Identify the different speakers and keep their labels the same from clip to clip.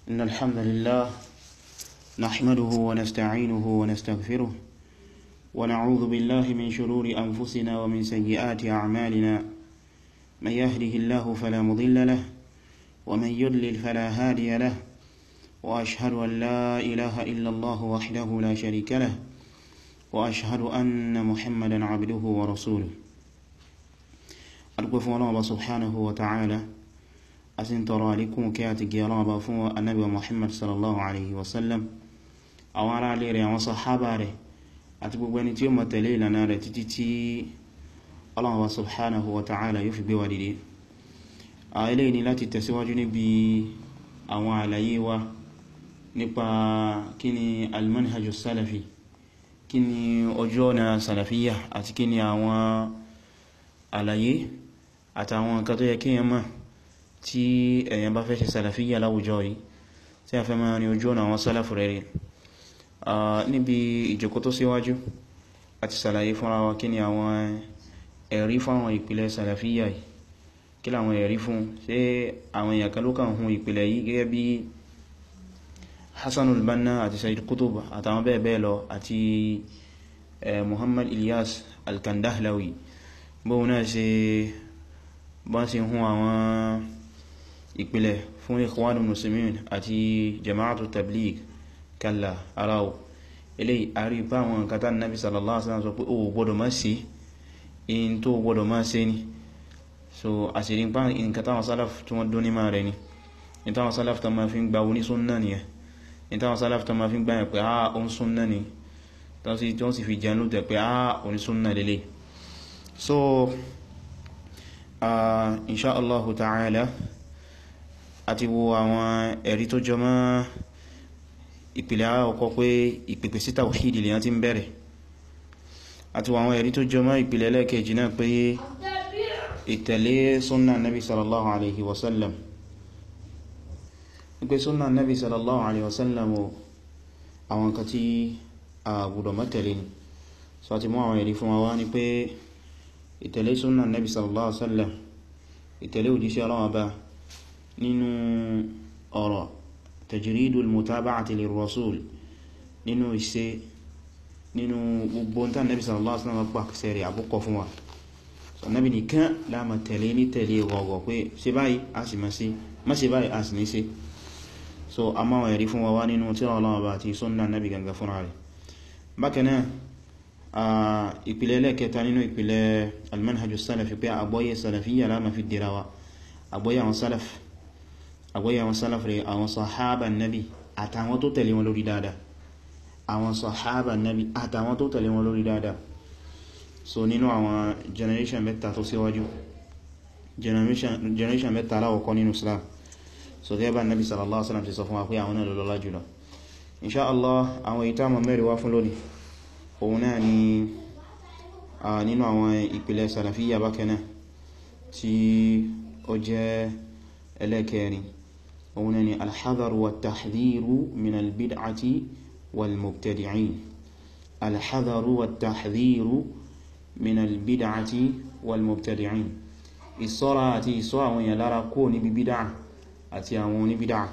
Speaker 1: إن الحمد لله نحمده ونستعينه ونستغفره ونعوذ بالله من شرور أنفسنا ومن سيئات أعمالنا من يهده الله فلا مضل له ومن يضلل فلا هادي له وأشهد أن لا إله إلا الله وحده لا شريك له وأشهد أن محمدا عبده ورسوله أرجو فون الله سبحانه وتعالى أسن ترى لكم كاتك يا رب فون النبي محمد صلى الله عليه وسلم أو على ليري وصحابة ره أتبقى بني تيوم تلي لنا ره تتتي الله سبحانه وتعالى يفي بوالدي إليني لا تتسواجني بي àwọn àlàyé wa nípa kí ni almanhajjú salafi kí ni ọjọ́ ọ̀nà salafiyya àti kí ni àwọn àlàyé àtàwọn nǹkan tó yẹ kí yẹn mọ̀ tí èyàn bá fẹ́ ṣe salafiyya láwùjọ yìí tí a fẹ́ máa ní ojú ọ̀nà àwọn salafu rere níbi ìjókòó tó síwájú àti sàlàyé fúnra wa kí ni àwọn ẹ̀rí fáwọn ìpìlẹ̀ salafiyya yìí kí láwọn ẹ̀rí fún ṣe àwọn èèyàn kan ló kàn hun ìpìlẹ̀ yìí gẹ́gẹ́ bí Hassanul Banna àti Sayyid Qutb àtàwọn bẹ́ẹ̀ bẹ́ẹ̀ lọ àti Muhammad Ilyas al-Kandahlawi bóhun náà ṣe bá ṣe hun àwọn ìpìlẹ̀ fún Ikhwanul Muslimin àti Jama'atu Tabligh kalla aráwọ̀ eléyìí àrí bá àwọn nǹkan tán Nabi sallallahu alaihi wasallam sọ pé ó gbọ́dọ̀ má ṣe in tó gbọ́dọ̀ má ṣe ni so àṣírí pa nǹkan táwọn sálàf tí wọ́n dún ní máa rẹ̀ ni ní táwọn sálàf tó máa fi ń gba oní súnnà ni ẹ̀ ní táwọn sálàf tó máa fi ń gbá ẹ̀ pé á oní súnnà ni tó sì fi jẹun ló tẹ̀ pé á oní súnnà lélẹ̀ so insha Allahu ta'ala àti wo àwọn ẹ̀rí tó jọ mọ́ ìpìlẹ̀ ọkọ̀ pé ìpìpì sí tawhid lèyàn ti ń bẹ̀rẹ̀ àti wo àwọn ẹ̀rí tó jọ mọ́ ìpìlẹ̀ lẹ́ẹ̀kejì náà pé ìtẹ̀lé súnnà nabi sallallahu alaihi wasallam wípé súnnà nabi sallallahu alaihi wasallam o àwọn kan tí a gbọ́dọ̀ má tẹ̀lé ni so àti mú àwọn ẹ̀rí fún wa ní pé ìtẹ̀lé súnnà nabi sallallahu alaihi wasallam ìtẹ̀lé òjíṣẹ́ Ọlọ́run bá nínú ọ̀rọ̀ tajridul mutaba'ati lirrasul nínú iṣẹ́ nínú gbogbo tán nabi sallallahu alaihi wasallam pàkẹsẹ̀ rẹ̀ àbúkọ fún wa Ànábì nìkan láàmà tẹ̀lé ní tẹ̀lé gọ̀gọ̀ pé ṣe báyìí a sì má sí má ṣe báyìí a sì ní ṣe so a máa ẹ̀rí fún wa wá nínú tírà Ọlọ́run bá ti súnnà Ànábì ganga fúnra rẹ̀ bákanáà ìpìlẹ̀ lẹ́kẹta nínú ìpìlẹ̀ almanhajjú salafi pé àgbọ́yé salafiyya láàmà fi dìra wa àgbọ́yé àwọn salaf àgbọ́yé àwọn salaf rẹ̀ àwọn sahaba nabi àtàwọn tó tẹ̀lé wọn lórí dáadáa àwọn sahaba nabi àtàwọn tó tẹ̀lé wọn lórí dáadáa so nínú àwọn generation mẹ́ta tó síwájú generation mẹ́ta aláwọ̀kọ́ nínú Islam so gẹ́bà nabi sallallahu alaihi wasallam ti sọ fún wa pé àwọn náà lọ́lá jùlọ insha Allah àwọn ìta mọ̀ mẹ́rin wá fún lónìí òun náà ni a nínú àwọn ìpìlẹ̀ salafiyya bákanáà tí ó jẹ́ ẹlẹ́kẹrin òun náà ni alhadharu wa tahdhiru min albid'ati wal mubtadi'in alhadharu wa tahdhiru min albid'ati wal mubtadi'in ìṣọ́ra àti ìṣọ́ àwọn èèyàn lára kó níbi bídá àti àwọn oníbídá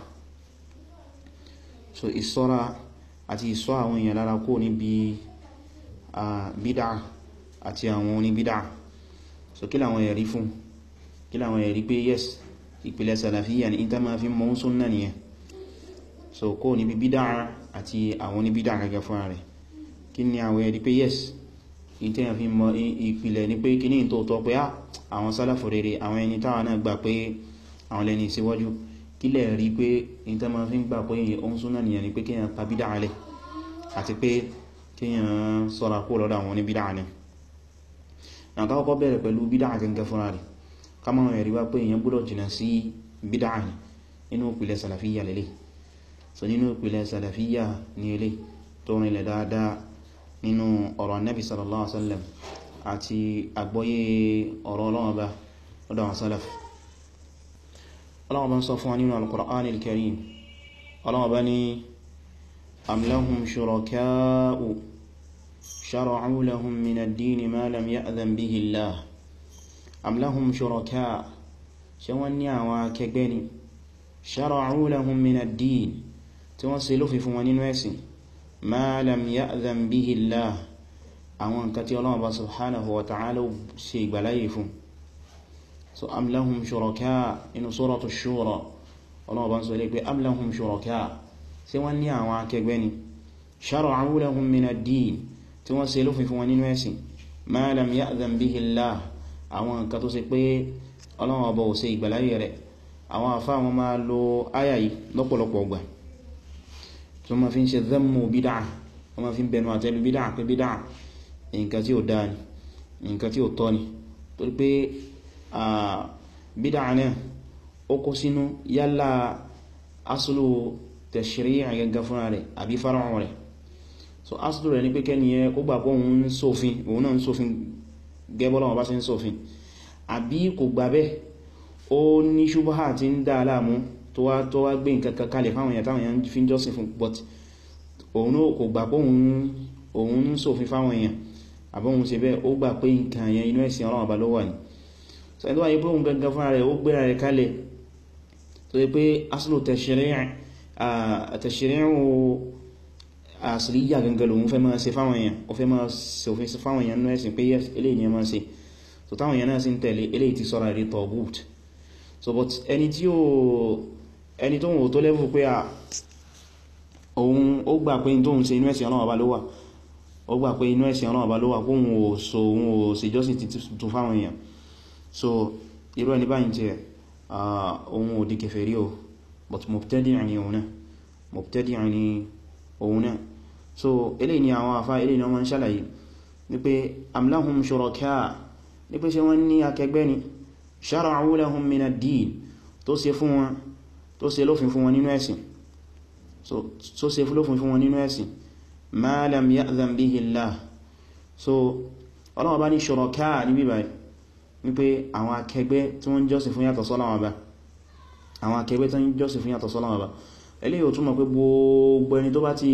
Speaker 1: so ìṣọ́ra àti ìṣọ́ àwọn èèyàn lára kó níbi bídá àti àwọn oníbídá so kí làwọn ẹ̀rí fún kí làwọn ẹ̀rí pé yes ìpìlẹ̀ salafiyya ní ìta ma fi mọ́ súnnà nìyẹn so kó níbi bídá àti àwọn oníbídá gẹ́gẹ́ fún rẹ̀ kí ni àwọn ẹ̀rí pé yes ìtẹ́yàn fi mọ ìpìlẹ̀ ní pé kíní tó tọ́ pé àwọn sálàfù rere àwọn ẹni táwọn náà gbà pé àwọn lẹ́ni síwájú kílẹ̀ rí pé ìtẹ́ ma fi ń gbà pé ohun súnà nìyàn ni pé kíyàn pa bídá alẹ́ àti pé kíyàn sọ́ra kó lọ́dọ̀ àwọn ní bídá alẹ́ àkọ́kọ́ bẹ̀rẹ̀ pẹ̀lú bídá gẹ́gẹ́ fúnra rẹ̀ ká máa ẹ̀rí wá pé èyàn gbọ́dọ̀ jìnà sí bídá alẹ́ nínú ìpìlẹ̀ sàlàfíyà lélẹ̀ so nínú ìpìlẹ̀ sàlàfíyà ní ilé tó rìnlẹ̀ dáadáa nínú ọ̀rọ̀ annabi sallallahu alaihi wasallam àti àgbọ́yé ọ̀rọ̀ Ọlọ́run bá lọ́dọ̀ àwọn salaf Ọlọ́run bá ń sọ fún wa nínú al-Qur'an al-Karim Ọlọ́run bá ní am lahum shuraka'u shara'u lahum min ad-din ma lam ya'dhan bihi Allah am lahum shuraka' ṣe wọ́n ní àwọn akẹgbẹ́ ni shara'u lahum min ad-din tí wọ́n ṣe lófin fún wọn nínú ẹ̀sìn ma lam ya'dhan bihi Allah àwọn nǹkan tí Ọlọ́run bá subhanahu wa ta'ala ṣe ìgbàláyè fún so am lahum shuraka inú suratu shura Ọlọ́run bá ń sọ ilé pé am lahum shuraka sí wọ́n ní àwọn akẹgbẹ́ ni shara'u lahum min ad-din tí wọ́n ṣe lófin fún wọn nínú ẹ̀sìn ma lam ya'dhan bihi Allah àwọn nǹkan tó ṣe pé Ọlọ́run ọba ò ṣe ìgbàláyè rẹ̀ àwọn àfá wọn máa lo áyà yìí lọ́pọ̀lọpọ̀ ọgbà tó ma fi ń ṣe dhammu bídá wọ́n ma fi ń bẹnu àtẹ́lù bídá pé bídá nǹkan tí ó dáa ni nǹkan tí ó tọ́ ni torí pé bídá náà ó kó sínú yálà aslu tashri' gẹ́gẹ́ fúnra rẹ̀ àbí far'u rẹ̀ so aslu rẹ̀ ní pé kẹ́ni yẹ ó gbà pé òun ń ṣòfin òun náà ń ṣòfin gẹ́bọ́lá wọn bá sí ń ṣòfin àbí kò gbà bẹ́ẹ̀ ó ní ṣubha tí ń dá aláàmú tó wá tó wá gbé nǹkan kalẹ̀ fáwọn èèyàn táwọn èèyàn fi ń jọ́sìn fún but òun náà kò gbà pé òun ń ṣòfin fáwọn èèyàn àbọ́hun ṣe bẹ́ẹ̀ ó gbà pé nǹkan yẹn inú ẹ̀sìn Ọlọ́run ọba ló wà ní so ẹni tó wáyé pé òun gangan fúnra rẹ̀ ó gbéra rẹ̀ kalẹ̀ tó yẹ pé aslu tashri'u asliya gangan lòun fẹ́ máa ṣe fáwọn èèyàn ó fẹ́ máa ṣòfin fáwọn èèyàn nínú ẹ̀sìn pé yes eléyìí ni ẹ máa ṣe so táwọn èèyàn náà sì ń tẹ̀lé eléyìí ti sọ́ra rí taghut so but ẹni tí ó ẹni tó wọ́n tó lẹ́fù pé à òun ó gbà pé tó ń ṣe inú ẹ̀sìn Ọlọ́run ọba ló wà ó gbà pé inú ẹ̀sìn Ọlọ́run ọba ló wà kó òun ò so òun ò sì jọ́sìn tuntun fáwọn èèyàn so irú ẹni báyìí tí òun ò di kèfèrí o but mubtadi'an ni òun náà mubtadi'an ni òun náà so eléyìí ni àwọn àfá eléyìí ni wọ́n ń ṣàlàyé ní pé am lahum shuraka ní pé ṣe wọ́n ní akẹgbẹ́ ni shara'u lahum min ad-din tó ṣe fún wọn tó ṣe lófin fún wọn nínú ẹ̀sìn so tó ṣe lófin fún wọn nínú ẹ̀sìn ma lam ya'dhan bihi Allah so Ọlọ́run bá ní shuraka ní bíbá wípé àwọn akẹgbẹ́ tí wọ́n jọ́sìn fún yàtọ̀ sọ́lọ́run Ọba àwọn akẹgbẹ́ tí wọ́n jọ́sìn fún yàtọ̀ sọ́lọ́run Ọba eléyìí ò túnmọ̀ pé gbogbo ẹni tó bá ti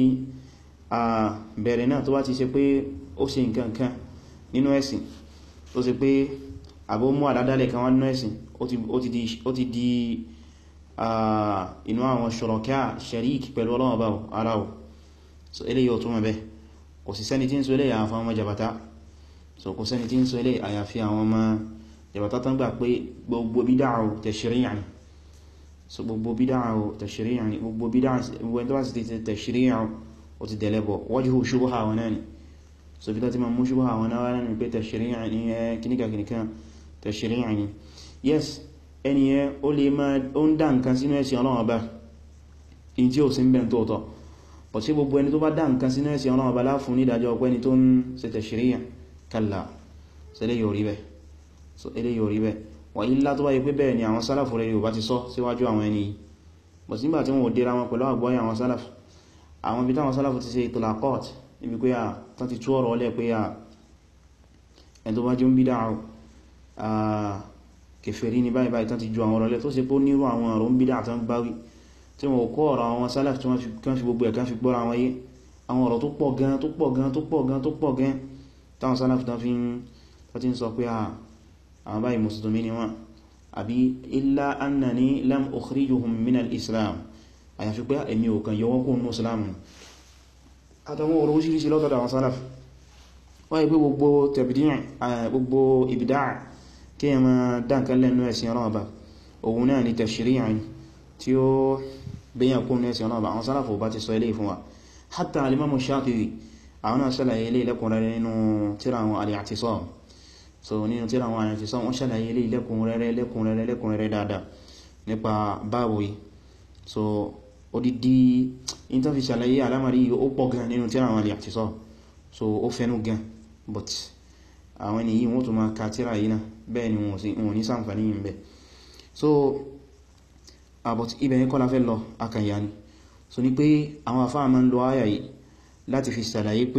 Speaker 1: bẹ̀rẹ̀ náà tó bá ti ṣe pé ó ṣe nǹkan kan nínú ẹ̀sìn tó ṣe pé àbó mú àdádálẹ̀ kan wá nínú ẹ̀sìn ó ti di inú àwọn shuraka sharik pẹ̀lú Ọlọ́run bá ara ò so eléyìí ò túnmọ̀ bẹ́ kò sí sẹ́ni tí ń so eléyìí àwọn ọmọ jabata so kò sẹ́ni tí ń so eléyìí àyàfi àwọn ọmọ jabata tán gbà pé gbogbo bídá tashri'an so gbogbo bídá tashri'an gbogbo bídá gbogbo ẹni tó bá sì ti tashri'an ó ti dẹ̀lẹ́bọ̀ wajhu shubha wọn náà ni so bí láti ma mú shubha wọn náà ní pé tashri'an ní ẹ kíníkà kíníkà tashri'an ni yes ẹni ẹ ó lè máa ó ń dá nǹkan sínú ẹ̀sìn Ọlọ́run Ọba in tí ó sì ń bẹ̀ tó tọ́ bọ̀ sí gbogbo ẹni tó bá dá nǹkan sínú ẹ̀sìn Ọlọ́run Ọba láfún ní ìdájọ́ ọpẹ́ ni tó ń ṣe tashri'an kalla so eléyìí ò rí bẹ́ẹ̀ so eléyìí ò rí bẹ́ẹ̀ wà ilá tó bá yí pé bẹ́ẹ̀ ni àwọn sálàfù rẹ̀ yóò bá ti sọ síwájú àwọn ẹni bọ̀ sígbà tí wọ́n ò dira wọn pẹ̀lú àgbọ́yé àwọn sálàfù àwọn ibi táwọn sálàfù ti ṣe ìtòlàkọ́t ibi pé à tán ti tú ọ̀rọ̀ ọlẹ́ pé à ẹn tó bá jẹ́ ń bí dáa kèfèrí ní báyìí báyìí tán ti ju àwọn ọ̀rọ̀ lẹ́ tó ṣe pé ó nírú àwọn ọ̀rọ̀ ń bí dáa tán bá wí tí wọ́n kọ́ ọ̀rọ̀ àwọn sálàfù tí wọ́n fi gbogbo ẹ̀ kan fi gbọ́ra wọn yé àwọn ọ̀rọ̀ tó pọ̀ gan tó pọ̀ gan tó pọ̀ gan tó pọ̀ gan táwọn sálàfù tán fi ń sọ pé àwọn báyìí mùsùlùmí ni wọ́n àbí illa annani lam ukhrijuhum min al-islam àyàfi pé èmi ò kàn yọwọ́ kún ní islamu àtàwọn ọ̀rọ̀ oríṣìíríṣìí lọ́tọ̀dọ̀ àwọn sálàf wọ́n yí pé gbogbo tẹ̀bìdíyàn gbogbo ìbìdá kí ẹ ma dáǹkan lẹ́nu ẹ̀sìn ọlọ́ọ̀bá òun náà ni tashri'an tí ó gbéyàn kún ní ẹ̀sìn ọlọ́ọ̀bá àwọn sálàf ò bá ti sọ ilé fún wa hatta alimamu Shafi'i àwọn náà ṣàlàyé ilé lẹ́kùnrẹ́rẹ́ nínú tíra àwọn al-i'tisam so nínú tíra àwọn al-i'tisam wọ́n ṣàlàyé ilé lẹ́kùnrẹ́rẹ́ lẹ́kùnrẹ́rẹ́ lẹ́kùnrẹ́rẹ́ dáadáa nípa báwo yìí so odidi in tó fi ṣàlàyé alamari ó pọ̀ gan nínú tíra àwọn al-i'tisam so ó fẹ́nu gan but àwọn ènìyàn wọ́n tó máa ka tíra yìí náà bẹ́ẹ̀ ni wọ́n ní ṣàǹfààní yìí bẹ́ so but ibẹ̀ yẹn kọ́ la fẹ́ lọ akànyà ni so ní pé àwọn afáà máa ń lo áyà yìí láti fi ṣàlàyé pé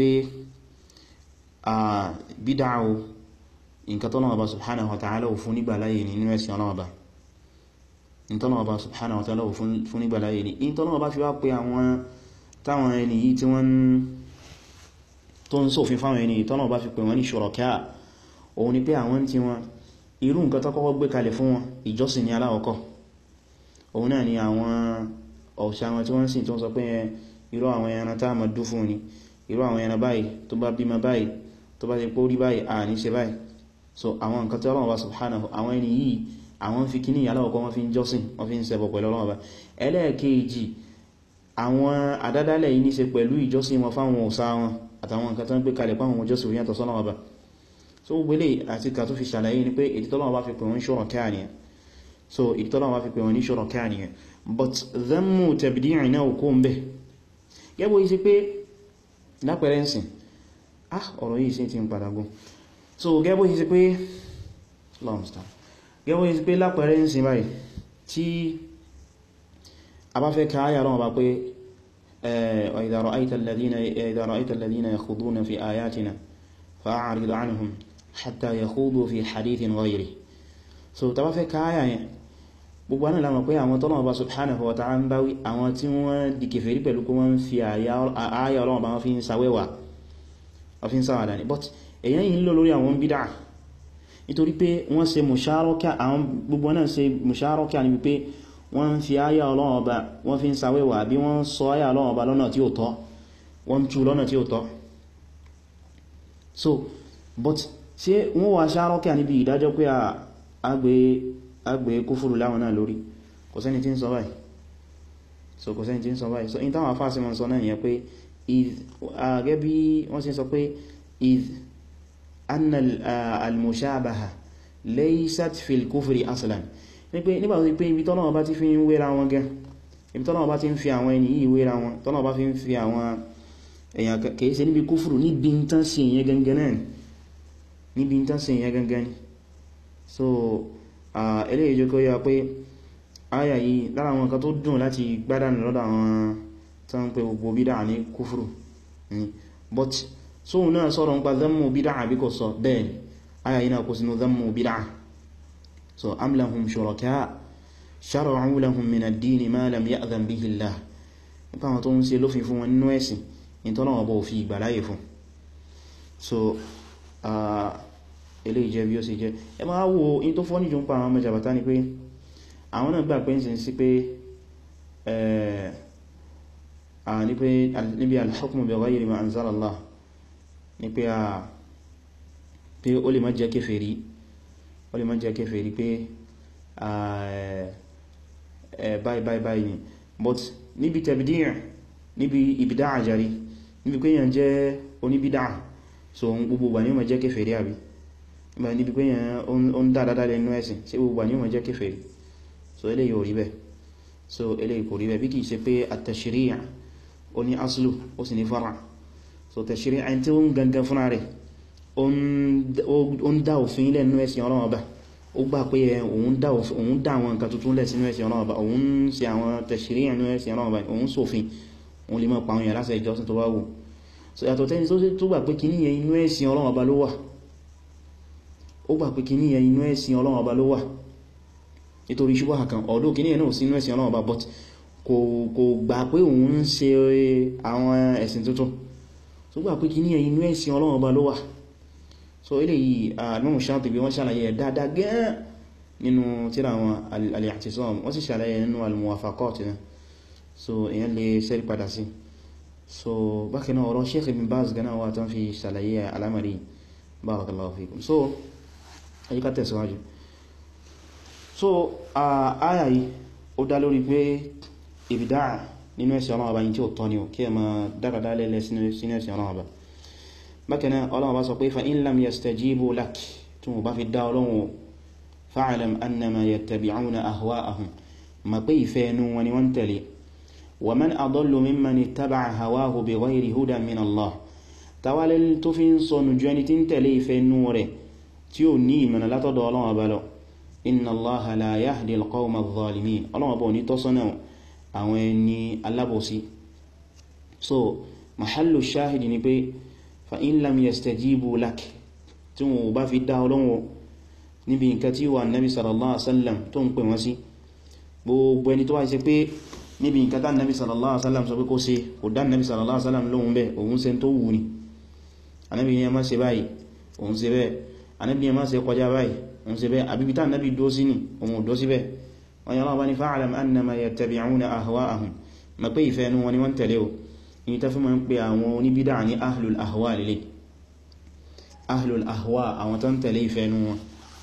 Speaker 1: bídá o nǹkan tọ́nà ọba subhanahu wa ta'ala fún nígbà láyé ní nínú ẹ̀sìn ọlọ́ọ̀ba ìtọ́nà ọba subhanahu wa ta'ala fún nígbà láyé ní ìtọ́nà ọba fi wá pé àwọn táwọn ẹni yìí tí wọ́n tó ń ṣòfin fáwọn ẹni ìtọ́nà ọba fi pè wọ́n ní shuraka òun ni pé àwọn tí wọ́n irú nǹkan tó kọ́kọ́ gbé kalẹ̀ fún wọn ìjọsìn ní aláwọ̀kọ́ òun náà ni àwọn ọ̀ṣà wọn tí wọ́n sìn tó ń sọ pé irú àwọn ẹran tá mọ̀ dú fún ni irú àwọn ẹran báyìí tó bá bímọ báyìí tó bá ti pó rí báyìí à ní ṣe báyìí so àwọn nǹkan tí Ọlọ́run bá subhanahu àwọn ẹni yìí àwọn fi kíní ìyálọ́wọ́kọ́ wọ́n fi ń jọ́sìn wọ́n fi ń ṣẹbọ pẹ̀lú Ọlọ́run bá ẹlẹ́ẹ̀kejì àwọn àdádálẹ̀ yìí ní ṣe pẹ̀lú ìjọsìn wọn fáwọn òsà wọn àtàwọn nǹkan tó ń gbé kalẹ̀ pàwọn òjọsìn òyìnbó sọ́nà ọba so gbélé àti ká tó fi ṣàlàyé ni pé èdè tọ́lọ́wọ́ bá fi pè wọ́n ṣọ́rọ̀ káànìyàn so èdè tọ́lọ́wọ́ bá fi pè wọ́n ní ṣọ́rọ̀ káànìyàn but dhammu tabdi'i náà kó ń bẹ̀ gẹ́gbó yìí sí pé lápẹẹrẹ ǹsìn ah ọ̀rọ̀ yìí sí ti ń padà gún so gẹ́gbó yìí sí pé lọ́mstá gẹ́gbó yìí sí pé lápẹẹrẹ ǹsìn báyìí tí a bá fẹ́ ká áyà lọ́wọ́ bá pé وإذا رأيت الذين إذا رأيت الذين يخوضون في آياتنا فأعرض عنهم حتى يخوضوا في حديث غيره so tá bá fẹ́ ká áyà yẹn gbogbo náà la mọ̀ pé àwọn tọ́lọ́wọ́ bá subhanahu wa ta'ala ń báwí àwọn tí wọ́n di kèfèrí pẹ̀lú kó wọ́n fi áyà Ọlọ́run bá wọ́n fi ń sàwẹ́wà wọ́n fi ń sàwàdà ní but èyàn yìí ń lò lórí àwọn bídá nítorí pé wọ́n ṣe musharaka àwọn gbogbo náà ṣe musharaka níbi pé wọ́n fi áyà Ọlọ́run Ọba wọ́n fi ń sàwẹ́wà bí wọ́n sọ áyà Ọlọ́run Ọba lọ́nà tí ó tọ́ wọ́n tú lọ́nà tí ó tọ́ so but ṣe wọ́n wà ṣárọ́kẹ́ níbi ìdájọ́ pé agbé kúfùrù láwọn náà lórí kò sẹ́ni tí ń sọ báyìí so kò sẹ́ni tí ń sọ báyìí so in táwọn afáàsí mọ́ sọ náà nìyẹn pé gẹ́ bí wọ́n sì sọ pé iz anna al-mushabaha laysat fil kufri aslan ní pé nígbà tó pé ibi tọ́lọ́wọ́ bá ti fi ń wéra wọn gan ibi tọ́lọ́wọ́ bá ti ń fi àwọn ẹni yìí wéra wọn tọ́lọ́wọ́ bá fi ń fi àwọn èyàn kìí ṣe níbi kúfùrù níbi ń tán sí èyàn gangan náà níbi ń tán sí èyàn gangan ni so eléyìí jẹ́ kó yá pé áyà yìí lára àwọn nǹkan tó dùn láti gbádànù lọ́dọ̀ àwọn tán pé gbogbo bídà ní kúfùrù ni but sóhun náà sọ̀rọ̀ ń pa dhammu bídà àbí kò sọ bẹ́ẹ̀ ni áyà yìí náà kó sínú dhammu bídà so am lahum shuraka shara'u lahum min ad-din ma lam ya'dhan bihi Allah nípa àwọn tó ń ṣe lófin fún wọn nínú ẹ̀sìn in tó náà bọ̀ fi ìgbàláyè fún so ilé ìjẹ́ bí ó sì jẹ́ ẹ máa wo in tó fọ́ níjọ ń pa àwọn mẹ́jàbátá ni pé àwọn náà gbà pé ń sin sí pé ní pé níbi al-hukmu bi ghayri ma anzala Allah ní pé a pé ó lè má jẹ́ kéfèrí ó lè má jẹ́ kéfèrí pé báyìí báyìí báyìí ni but níbi tabdi' níbi ìbìdá àjárí níbi pé yàn jẹ́ oníbìdá so gbogbo wà ní ọmọ jẹ́ kéfèrí àbí níbi pé yàn ó ń dáadáa lẹ́nu ẹ̀sìn sí gbogbo wà ní ọmọ jẹ́ kéfèrí so eléyìí ò rí bẹ́ẹ̀ so eléyìí kò rí bẹ́ẹ̀ bí kìí ṣe pé at-tashri' ó ní aslu ó sì ní fara so tashri' ẹni tí ó ń gangan fúnra rẹ̀ ó ń dá òfin lẹ́nu ẹ̀sìn Ọlọ́run Ọba ó gbà pé òun dá àwọn nǹkan tuntun lẹ̀ sínú ẹ̀sìn Ọlọ́run Ọba òun ṣe àwọn tashri' ẹnu ẹ̀sìn Ọlọ́run Ọba òun ṣòfin òun lè mọ́ pa àwọn èèyàn lásẹ̀ ìjọsìn tó wá wù so yàtọ̀ tẹ́ni tó gbà pé kìíní yẹn inú ẹ̀sìn Ọlọ́run Ọba ló wà ó gbà pé kìíní yẹn inú ẹ̀sìn Ọlọ́run Ọba ló wà nítorí ṣubá kan ọ̀dọ́ kìíní yẹn náà sí inú ẹ̀sìn Ọlọ́run Ọba but kò gbà pé òun ń ṣe àwọn ẹ̀sìn tuntun tó gbà pé kìíní yẹn inú ẹ̀sìn Ọlọ́run Ọba ló wà so eléyìí Imam Shatibi wọ́n ṣàlàyé ẹ̀ dáadáa gẹ́ẹ́ nínú tírà àwọn al-i'tisam wọ́n sì ṣàlàyé nínú al-muwafaqat náà so èyàn lè sẹ́rí padà sí so bákanáà ọ̀rọ̀ Sheikh Ibn Baz gana wà tán fi ṣàlàyé alamari barakallahu fikum so ayyíká tẹ̀síwájú so a áyà yìí ó dá lórí pé ìbìdá nínú ẹ̀sìn ọlọ́wọ́ bá yí tí ó tọ́ ni ó kí ẹ ma dáradá lẹ́lẹ́ sínú ẹ̀sìn ọlọ́wọ́ bá bákanáà ọlọ́wọ́ bá sọ pé fa in lam yastajibu lak tí mo bá fi dá ọlọ́wọ́ fa'alam annama yattabi'una ahwa'ahum ma pé ìfẹ́ ẹnu wọn ni wọ́n tẹ̀lé ومن أضل ممن اتبع هواه بغير هدى من الله tawalẹ̀ tó fi ń sọ nùjú ẹni tí ń tẹ̀lé ìfẹ́ inú rẹ̀ tí ó ní ìmọ̀nà látọ̀dọ̀ Ọlọ́run Ọba lọ inna Allaha la yahdi al-qawma adh-dhalimin Ọlọ́run Ọba ò ní tọ́sọ́nà àwọn ẹni alábòsí so mahallu shahidi ni pé fa in lam yastajibu lak tí wọ́n bá fi dá Ọlọ́run níbi nǹkan tí wà nabi sallallahu alaihi wasallam tó ń pè wọ́n sí gbogbo ẹni tó wá ṣe pé níbi nǹkan tán nabi sallallahu alaihi wasallam sọ pé kó ṣe kò dá nabi sallallahu alaihi wasallam lóhun bẹ́ òun ṣe tó wù ní anábi yẹn má ṣe báyìí òun ṣe bẹ́ anábi yẹn má ṣe kọjá báyìí òun ṣe bẹ́ àbíbí tán nabi dó sí ní òun dó sí bẹ́ wọ́n yà lọ́wọ́ ní fa'alam annama yattabi'una ahwa'ahum ma pé ìfẹ́ ẹnu wọn ni wọ́n tẹ̀lé o ní ta fi ma ń pè àwọn oníbídà ní ahlul ahwa lè ahlul ahwa àwọn tán tẹ̀lé ìfẹ́ ẹnu wọn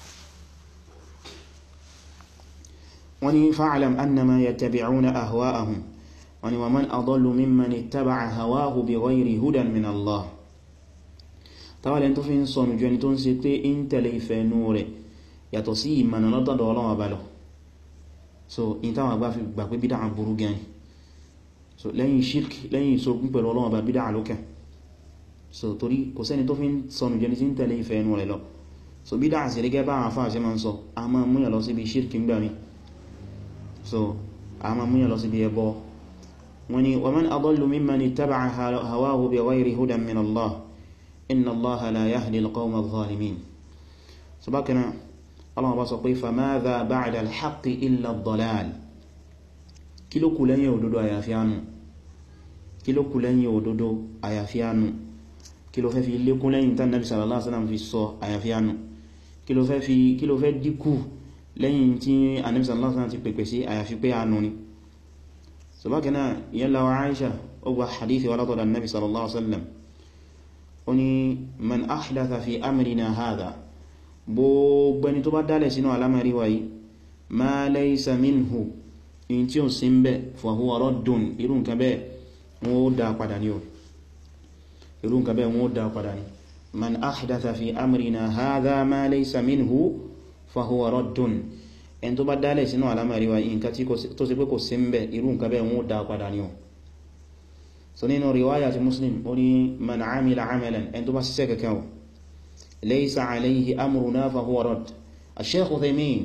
Speaker 1: wọ́n ní fa'alam annama yattabi'una ahwa'ahum wọ́n ní wa man adallu mimman ittaba'a hawahu bighayri hudan min Allah tàwàlẹ̀ tó fi ń sọnù jù ẹni tó ń ṣe pé in tẹ̀lé ìfẹ́ ẹnu rẹ̀ yàtọ̀ sí ìmọ̀nà lọ́dọ̀dọ̀ Ọlọ́run Ọba lọ so in táwọn àgbà fi gbà pé bídá burú gan so lẹ́yìn shirk lẹ́yìn ìṣogun pẹ̀lú Ọlọ́run Ọba bídá lókè so torí kò sẹ́ni tó fi ń sọnù jẹni tí ń tẹ̀lé ìfẹ́ ẹnu rẹ̀ lọ so bídá sí gẹ́gẹ́ bá àwọn afáà ṣe máa ń sọ a máa múyàn lọ síbi shirk ń gbà mí so a máa múyàn lọ síbi ẹbọ wọ́n ní wa man adallu mimman ittaba'a hawahu bighayri hudan min Allah inna allaha la yahdi alqawma adh-dhalimin so bakana Allah bá sọ pé famadha ba'da al-haqqi illa ad-dalal kí ló kù lẹ́yìn òdodo àyàfi ànù kí ló kù lẹ́yìn òdodo àyàfi ànù kí ló fẹ́ fi lékún lẹ́yìn tán nabi sallallahu alaihi wasallam fi sọ àyàfi ànù kí ló fẹ́ fi kí ló fẹ́ dínkù lẹ́yìn tí anabi sallallahu alaihi wasallam ti pèpè sí àyàfi pé ànù ni so bakana yalla wa Aisha ó gba hadithi wa látọ̀dọ̀ nabi sallallahu alaihi wasallam oni man ahdatha fi amrina hadha gbogbo ẹni tó bá dálẹ̀ sínú alamari wáyí ma laysa minhu in tí ó sí ń bẹ́ fa huwa raddun irú nǹkan bẹ́ wọ́n ó dá padà ní o irú nǹkan bẹ́ wọ́n ó dá padà ní man ahdatha fi amrina hadha ma laysa minhu fa huwa raddun ẹni tó bá dálẹ̀ sínú alamari wáyí nǹkan tó sì pé kò sí ń bẹ́ irú nǹkan bẹ́ wọ́n ó dá padà ní o so nínú riwaya ti muslim ó ní man amila amalan ẹni tó bá ṣiṣẹ́ kankan o laysa alayhi amruna fa huwa radd al-shaykh Uthaymin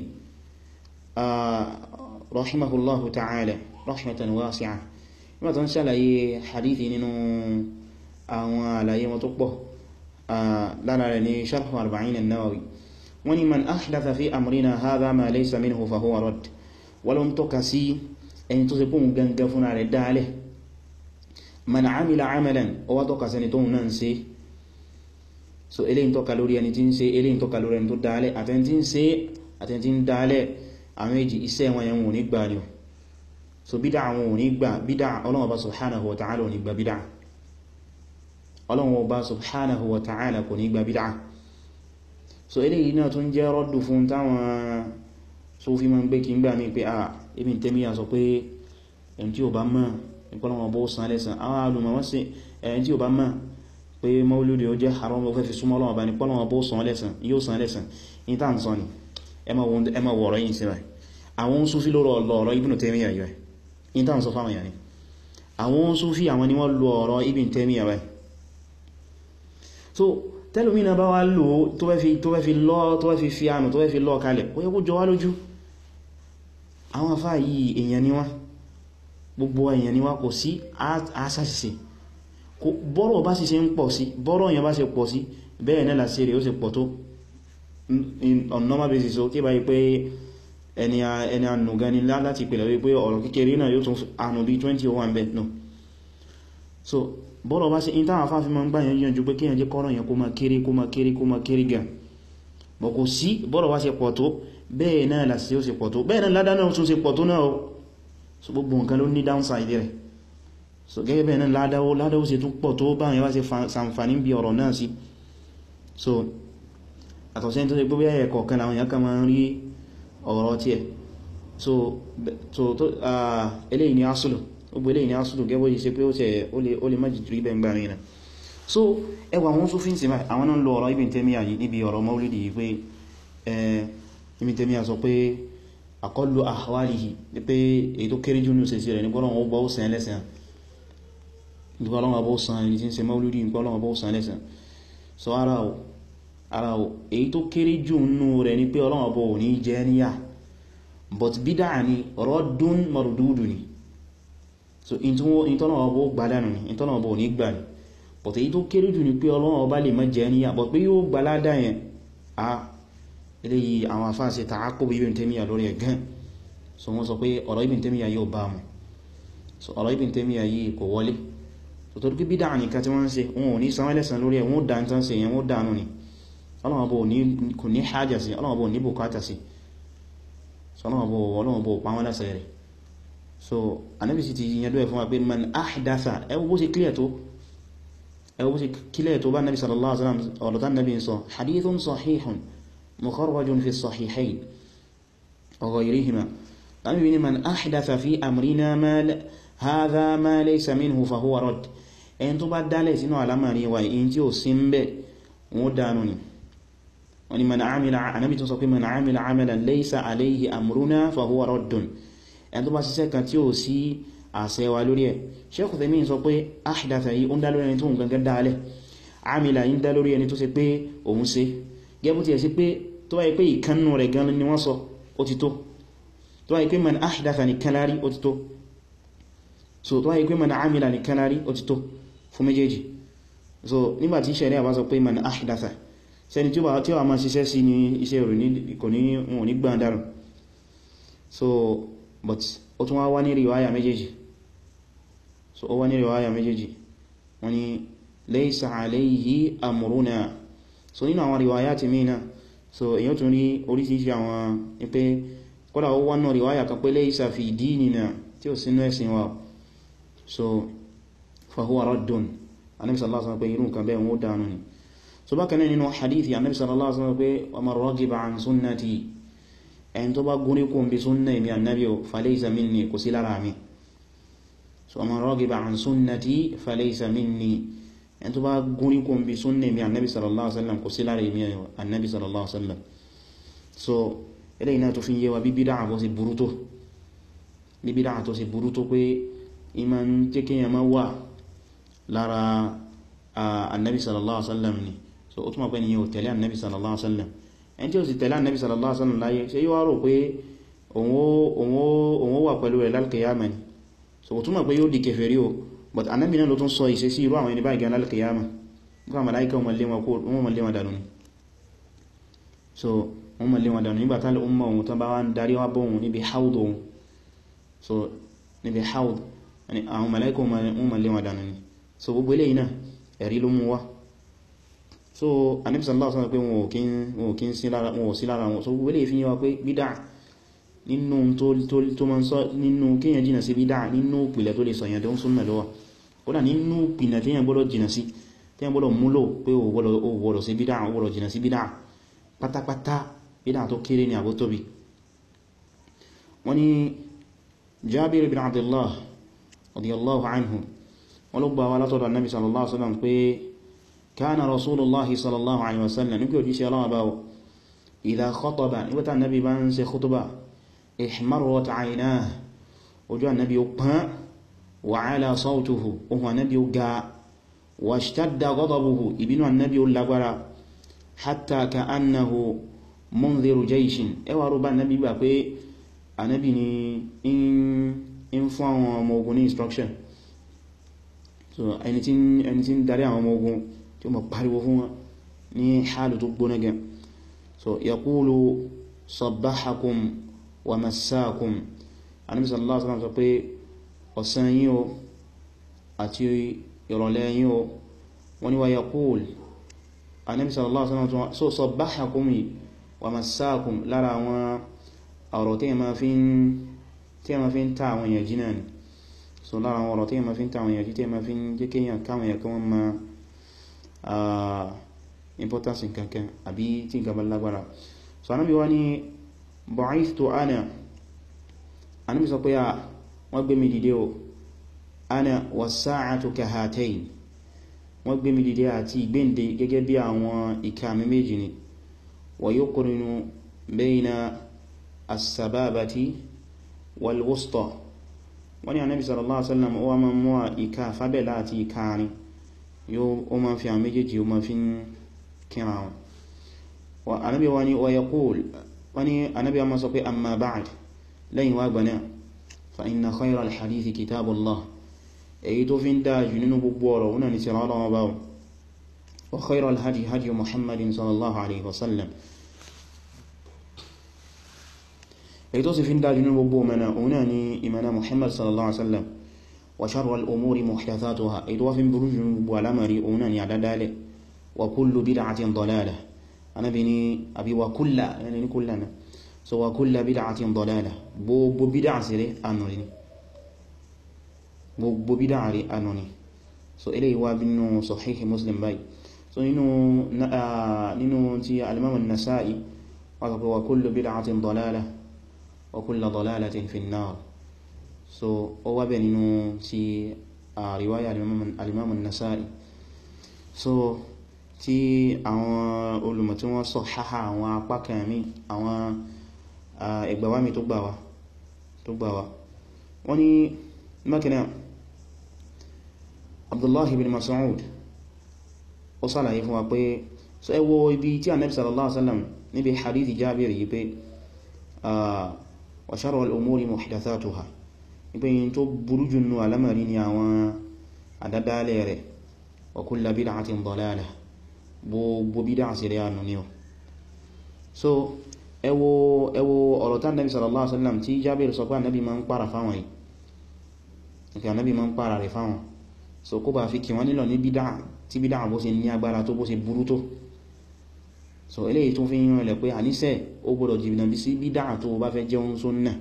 Speaker 1: rahimahullahu ta'ala rahmatan wasi'a nígbà tó ń ṣàlàyé hadithi nínú àwọn àlàyé wọn tó pọ̀ lára rẹ̀ ní sharh arba'in an-nawawi wọ́n ní man ahdatha fi amrina hadha ma laysa minhu fa huwa radd wọ́n ló ń tọ́ka sí ẹni tó ṣe kún gangan fúnra rẹ̀ dálẹ̀ man amila amalan ó wá tọ́ka sẹni tóhun náà ń ṣe so eléyìn tọ́ka lórí ẹni tí ń ṣe eléyìn tọ́ka lórí ẹni tó dálẹ̀ àtẹni tí ń ṣe àtẹni tí ń dálẹ̀ àwọn èjì iṣẹ́ wọn yẹn wọ́n ní gbà ní o so bídá àwọn ò ní gbà bídá Ọlọ́hun Ọba subhanahu wa ta'ala ò ní gbà bídá Ọlọ́hun Ọba subhanahu wa ta'ala kò ní gbà bídá so eléyìí náà tún jẹ́ rọ́dù fún táwọn Sufi máa ń gbé kí ń gbà mí pé ah Ibn Taymiyyah sọ pé ẹni tí ò bá mọ̀ ìpọ́lọ̀wọ̀ bó san lẹ́sàn àwọn alùmọ̀ wọ́n sí ẹ̀yìn tí ó bá mọ̀ pé mauludi ó jẹ́ haram ó fẹ́ fi súnmọ́ Ọlọ́run bá ní pọ́lọ̀wọ̀ bó san lẹ́sàn yóò san lẹ́sàn ní tàà ń sọ ni ẹmọ wọ̀rọ̀ yìí sí rẹ̀ àwọn Sufi ló lọ́rọ̀ Ibn Taymiyyah yìí ní tàà ń sọ fáwọn yàní àwọn Sufi àwọn ni wọ́n lo ọ̀rọ̀ Ibn Taymiyyah rẹ̀ so tẹ́lùmínà bá wá lò tó fẹ́ fi lọ́ tó fẹ́ fi fi ànù tó fẹ́ fi lọ́ kalẹ̀ ó yẹ kó jọ wá lójú àwọn afá yìí èèyàn ni wọ́n gbogbo èèyàn ni wá kò sí àṣàṣìṣe bọ́rọ̀ bá sì ṣe ń pọ̀ sí bọ́rọ̀ èèyàn bá ṣe pọ̀ sí bẹ́ẹ̀ náà láti rẹ̀ ó sì pọ̀ tó on normal basis o tí bá yí pé ẹni ànù gani láti pèlẹ̀ wípé ọ̀rọ̀ kékeré náà yóò tún ànù bí 20 ó wà ń bẹ̀ no so bọ́rọ̀ bá ṣe ìtàwọn afáfí ma ń gbà yẹn jù pé kíyàn jẹ́ kọ́rọ̀ yẹn kó ma kéré kó ma kéré kó ma kéré gan bọ̀ kò sí bọ́rọ̀ bá ṣe pọ̀ tó bẹ́ẹ̀ náà láti ó ṣe pọ̀ tó bẹ́ẹ̀ náà ládá náà tún ṣe pọ̀ tó náà so gbogbo nǹkan ló ní downside rẹ̀ so gẹ́gẹ́ bẹ́ẹ̀ náà ládáwó ládáwó ṣe tún pọ̀ tó bá yẹn wá ṣe sàǹfàní bí ọ̀rọ̀ náà sí so àtọ̀sẹ́ tó ṣe gbogbo ẹ̀yẹ kọ̀ọ̀kan làwọn èèyàn kan máa ń rí ọ̀rọ̀ tí ẹ̀ so tó eléyìí ni asùlù gbogbo eléyìí ni asùlù gẹ́gbọ́ yìí ṣe pé ó lè májì rí bẹ́ẹ̀ gbà rìnà so ẹwà wọn sófin sí báyìí àwọn náà lọ ọ̀rọ̀ Ibn Taymiyyah yìí níbi ọ̀rọ̀ Maulidi yìí pé Ibn Taymiyyah sọ pé àkọlù àwáríhì ní pé èyí tó kéré jù ní òsèsí rẹ̀ ní pọ́lọ̀wọ́ bọ́ sàn lẹ́sàn ní pọ́lọ̀wọ́ bọ́ sàn ní tí ń ṣe Maulidi ní pọ́lọ̀wọ́ bọ́ sàn lẹ́sàn so ara o ara o èyí tó kéré jù nínú rẹ̀ ní pé Ọlọ́run bọ́ ní jẹ́ níyà but bídá ni raddun mardudu ni so ìtọ́lọ̀wọ́ bọ́ gbádànù ni ìtọ́lọ̀wọ́ bọ́ ní gbà ni but èyí tó kéré jù ní pé Ọlọ́run bá lè má jẹ́ níyà but pé yóò gbà ládá yẹn ah eléyìí àwọn afáà ṣe ta'aqqub Ibn Taymiyyah lórí ẹ̀gán so wọ́n sọ pé ọ̀rọ̀ Ibn Taymiyyah yóò bá mú so ọ̀rọ̀ Ibn Taymiyyah yìí kò wọlé so tó dúkú bídá nìkan tí wọ́n ń ṣe wọn ò ní sanwọ́ lẹ́sàn lórí ẹ̀ wọ́n dá tán ṣe yẹn wọ́n dánú ni Ọlọ́run bó kò ní hájà sí Ọlọ́run bó ní bùkátà sí so ọlọ́wọ́ bó pa wọ́n lásẹ̀ rẹ̀ so anábi sì ti yẹn lóẹ̀ fún wa pé man ahdatha ẹwọ bó ṣe clear tó ẹwọ bó ṣe clear tó bá nabi sallallahu alaihi wasallam ọ̀lọ́tà nabi sọ hadithun sahihun mukharrajun fi sahihayn wa ghayrihima nabi ni man ahdatha fi amrina ma hadha ma laysa minhu fa huwa radd ẹn tó bá dálẹ̀ sínú alamari wa in tí ó sí ń bẹ́ wọ́n dánú ni wani man amila anabi tún sọ pé man amila amalan laysa alayhi amruna fa huwa raddun ẹn tó bá ṣiṣẹ́ kan tí ó sí àṣẹ wa lórí ẹ̀ Shaykh Uthaymeen sọ pé ahdatha yìí ó ń dá lórí ẹni tó ń gangan dálẹ̀ amila yìí ń dá lórí ẹni tó ṣe pé òun ṣe gẹ́bù tí ẹ̀ sí pé tó wáyé pé ìkánnù rẹ̀ gan ni wọ́n sọ ó ti tó tó wáyé pé man ahdatha ní kanari ó ti tó so tó wáyé pé man amila ní kanari ó ti tó fún méjèèjì so nígbàtí ṣẹ̀rẹ́ àbá sọ pé man ahdatha sẹni tí ó wà máa ṣiṣẹ́ sí ní iṣẹ́ rẹ̀ kò ní wọn ní gbọ́n dárùn so but ó tún wá wá ní riwaya méjèèjì so ó wá ní riwaya méjèèjì wọ́n ní laysa alayhi amruna so nínú àwọn riwaya ti mìíràn so èyàn tún rí oríṣiríṣi àwọn ní pé kọ́lá ó wá náà riwaya kan pé laysa fi dinina tí ó sínú ẹ̀sìn wa so fahuwa raddun anabi sallallahu alaihi wasallam pé irú nǹkan bẹ́ẹ̀ wọ́n dánú ni so bákan náà nínú hadithi anabi sallallahu alaihi wasallam pé wa man ragiba an sunnati ẹni tó bá gúnrí kún bí súnnà ìmì annabi o falaysa minni kò sí lára mi so wa man ragiba an sunnati falaysa minni ẹni tó bá gúnrí kún bí súnnà ìmì annabi sallallahu alaihi wasallam kò sí lára ìmì annabi sallallahu alaihi wasallam so ilé iná tó fi yé wa bí bídá àbọ́ sí burú tó bí bídá àtọ́ sí burú tó pé ìmá ń jẹ́ kí yẹn wà lára annabi sallallahu alaihi wasallam ni so ó túnmọ̀ pé ni yíò tẹ̀lé annabi sallallahu alaihi wasallam ẹni tí ó sì tẹ̀lé annabi sallallahu alaihi wasallam láyé ṣe yíò rò pé òun ó wà pẹ̀lú rẹ̀ lálkìyàmà ni so ó túnmọ̀ pé yóò di kèfèrí o but annabi náà ló tún sọ ìṣe sí irú àwọn ẹni báyìí gan lálkìyàmà nígbà màláíkà wọn mọ̀ lé wọn dànù ni so wọn mọ̀ lé wọn dànù nígbà tálẹ̀ umma ohun tán bá wá ń darí wá bọ́ ohun níbi haud ohun so níbi haud àwọn màláíkà wọn mọ̀ lé wọn dànù ni so gbogbo eléyìí náà ẹ̀rí ló mú wá so Ànábì sallallahu alaihi wasallam pé wọn ò kí ń sí lára wọn so gbogbo eléyìí fi yíwa pé bídá nínú tó ma ń sọ nínú kíyàn jìnà sí bídá nínú ìpìlẹ̀ tó lè sọ yẹn tó ń súnnà lọ́wọ́ kódà nínú ìpìlẹ̀ tí yẹn gbọ́dọ̀ jìnà sí tí yẹn gbọ́dọ̀ múlò pé ó gbọ́dọ̀ sí bídá ó gbọ́dọ̀ jìnà sí bídá pátápátá bídá tó kéré ní àbó tóbi wọ́n ni Jabir ibn Abdullah radiyallahu anhu wọ́n ló gba wá látọ̀dọ̀ annabi sallallahu alaihi wasallam pé kana rasulullahi sallallahu alaihi wasallam nígbà òjíṣẹ́ aláwọ̀ báwọ̀ idha khataba nígbàtà annabi bá ń ṣe khutuba ihmarrat aynah ojú annabi ó pán wa ala sawtuhu ohun annabi ó ga wa ishtadda ghadabuhu ìbínú annabi ó lágbára hatta ka'annahu mundhiru jayshin ẹwà rú bá annabi gbà pé annabi ni in fún àwọn ọmọ ogun ní instruction so ẹni tí ń darí àwọn ọmọ ogun tí ó mọ̀ pariwo fún wọn ní hálù tó gbóná gan so yaqulu sabbahakum wa massakum Ànábì sallallahu alaihi wasallam sọ pé ọ̀sán yín o àti ìrọ̀lẹ́ yín o wọ́n ni wa yaqul Ànábì sallallahu alaihi wasallam so sabbahakum wa massakum lára àwọn ọ̀rọ̀ tí ma fi ń ta àwọn èèyàn jìnà ni so lára àwọn ọ̀rọ̀ tí ma fi ń ta àwọn èèyàn jí tí ma fi ń jẹ́ kéèyàn káwọn èèyàn kan ma importance nkankan àbí tí nǹkan bá lágbára so anábi wá ní bu'ithtu ana anábi sọ pé a wọ́n gbé mi dìde o ana was-sa'atu kahatayn wọ́n gbé mi dìde àti ìgbéǹde gẹ́gẹ́ bí àwọn ìka mi méjì ni wa yuqrinu bayna as-sababati wal-wusta wọ́n ni anábi sallallahu alaihi wasallam ó wá máa mú ìka fábẹ̀lá àti ìka rin yóò ó máa fi àwọn méjèèjì ó máa fi ń kíra wọn anábi wọ́n ni wa yaqul wọ́n ni anábi wọ́n máa sọ pé amma ba'd lẹ́yìn wá gbà náà fa inna khayra al-hadithi kitabullah èyí tó fi ń dájú nínú gbogbo ọ̀rọ̀ wọn ni tírà Ọlọ́run bá wa khayra al-hadi hadi muhammadin sallallahu alaihi wasallam èyí tó sì fi ń dájú nínú gbogbo mẹ́nà òun náà ni ìmẹ́nà muhammad sallallahu alaihi wasallam wa sharra al-umuri muhdathatuha èyí tó wá fi ń burú jù gbogbo alamari òun náà ni àdádálẹ̀ wa kullu bid'atin dalalah anábi ni àbí wa kulla yani ni kulla na so wa kullu bid'atin dalalah gbogbo bídá sí rẹ̀ anù ni gbogbo bídá rí anù ni so ilé ìwà bínú sahihi muslim báyìí so nínú nínú tí al-imam an-nasa'i wọ́n sọ pé wa kullu bid'atin dalalah wa kullu dalalatin fi an-nar so ó wá bẹ̀ nínú tí riwaya al-imam an-nasa'i so tí àwọn olùmọ̀ tí wọ́n sọ háhá àwọn apá kẹrìnmí àwọn ẹgbàwámi tó gbàwá tó gbàwá wọ́n ní mẹ́kànnà abdullahi bin mas'ud ó sàlàyé fún wa pé so ẹ wo ibi tí Ànábì sallallahu alaihi wasallam níbi hadithi Jabir yìí pé wa sharral umuri muhdathatuha ní pé yìí tó burú jù nù alamari ni àwọn àdádálẹ̀ rẹ̀ wa kullu bid'atin dalalah gbogbo bídá sí rẹ̀ ànú ní ọ so ẹ wo ẹ wo ọ̀rọ̀ tán Ànábì sallallahu alaihi wasallam tí Jabir sọ pé Ànábì ma ń pàrà fáwọn yìí ìfẹ́ Ànábì ma ń pàrà rẹ̀ fáwọn so kó bá fi kí wọ́n nílọ ní bídá tí bídá bó ṣe ní agbára tó bó ṣe burú tó so eléyìí tún fi ń rìnlẹ̀ pé àníṣẹ́ ó gbọ́dọ̀ jìbìnà bí sí bídá tó bá fẹ́ jẹun sunnah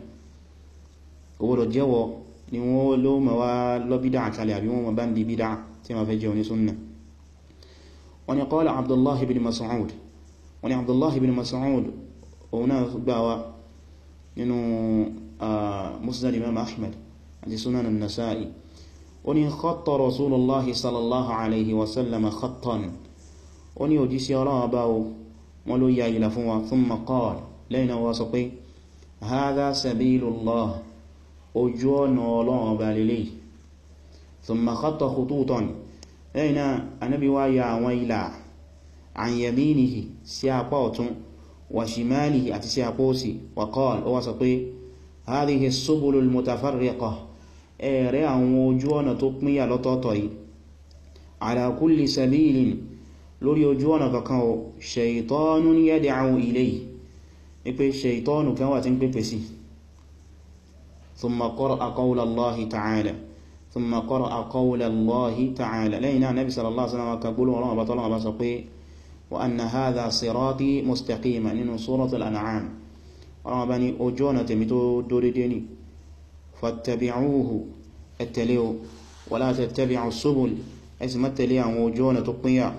Speaker 1: ó gbọ́dọ̀ jẹ́wọ́ ni wọ́n ló mọ̀ wá lọ bídá àkàlẹ̀ àbí wọ́n mọ̀ bá ń di bídá tí wọ́n fẹ́ jẹun ní sunnah wọ́n ni qala Abdullahi bin Mas'ud wọ́n ni Abdullahi bin Mas'ud òun náà gbà wá nínú Musnad Imam Ahmad àti Sunan an-Nasa'i ó ní khatta Rasulullahi sallallahu alaihi wasallam khattan ó ní òjí sí ọlọ́wọ́ bá o wọ́n ló ya ìlà fún wa thumma qala lẹ́yìn náà wá sọ pé hadha sabilullah ojú ọ̀nà ọlọ́wọ́ bá lélẹ̀ thumma khatta khututan lẹ́yìn náà anábi wá ya àwọn ìlà an yaminihi sí apá ọ̀tún wa shimalihi àti sí apá òsì wa qala ó wá sọ pé hadhihi as-subulul mutafarriqah ẹ̀rẹ́ àwọn ojú ọ̀nà tó pínyà lọ́tọ̀ọ̀tọ̀ yìí ala kulli sabilin lórí ojú ọ̀nà kankan o shaytanun yad'u ilayhi ní pé shaytanu kan wà tí ń pèpè sí thumma qara'a qawla Allahi ta'ala thumma qara'a qawla Allahi ta'ala lẹ́yìn náà nabi sallallahu alaihi wasallam ka gbólóhùn ọlọ́wọ́ bá tọ́lọ́wọ́ bá sọ pé wa anna hadha sirati mustaqima nínú suratul an'am ọlọ́wọ́ bá ní ojú ọ̀nà tèmi tó dórédé ni fattabi'uhu ẹ̀tẹ̀lẹ́ wa la tattabi'u subul ẹsì mẹ́tẹ̀lẹ́ àwọn ojú ọ̀nà tó pínyà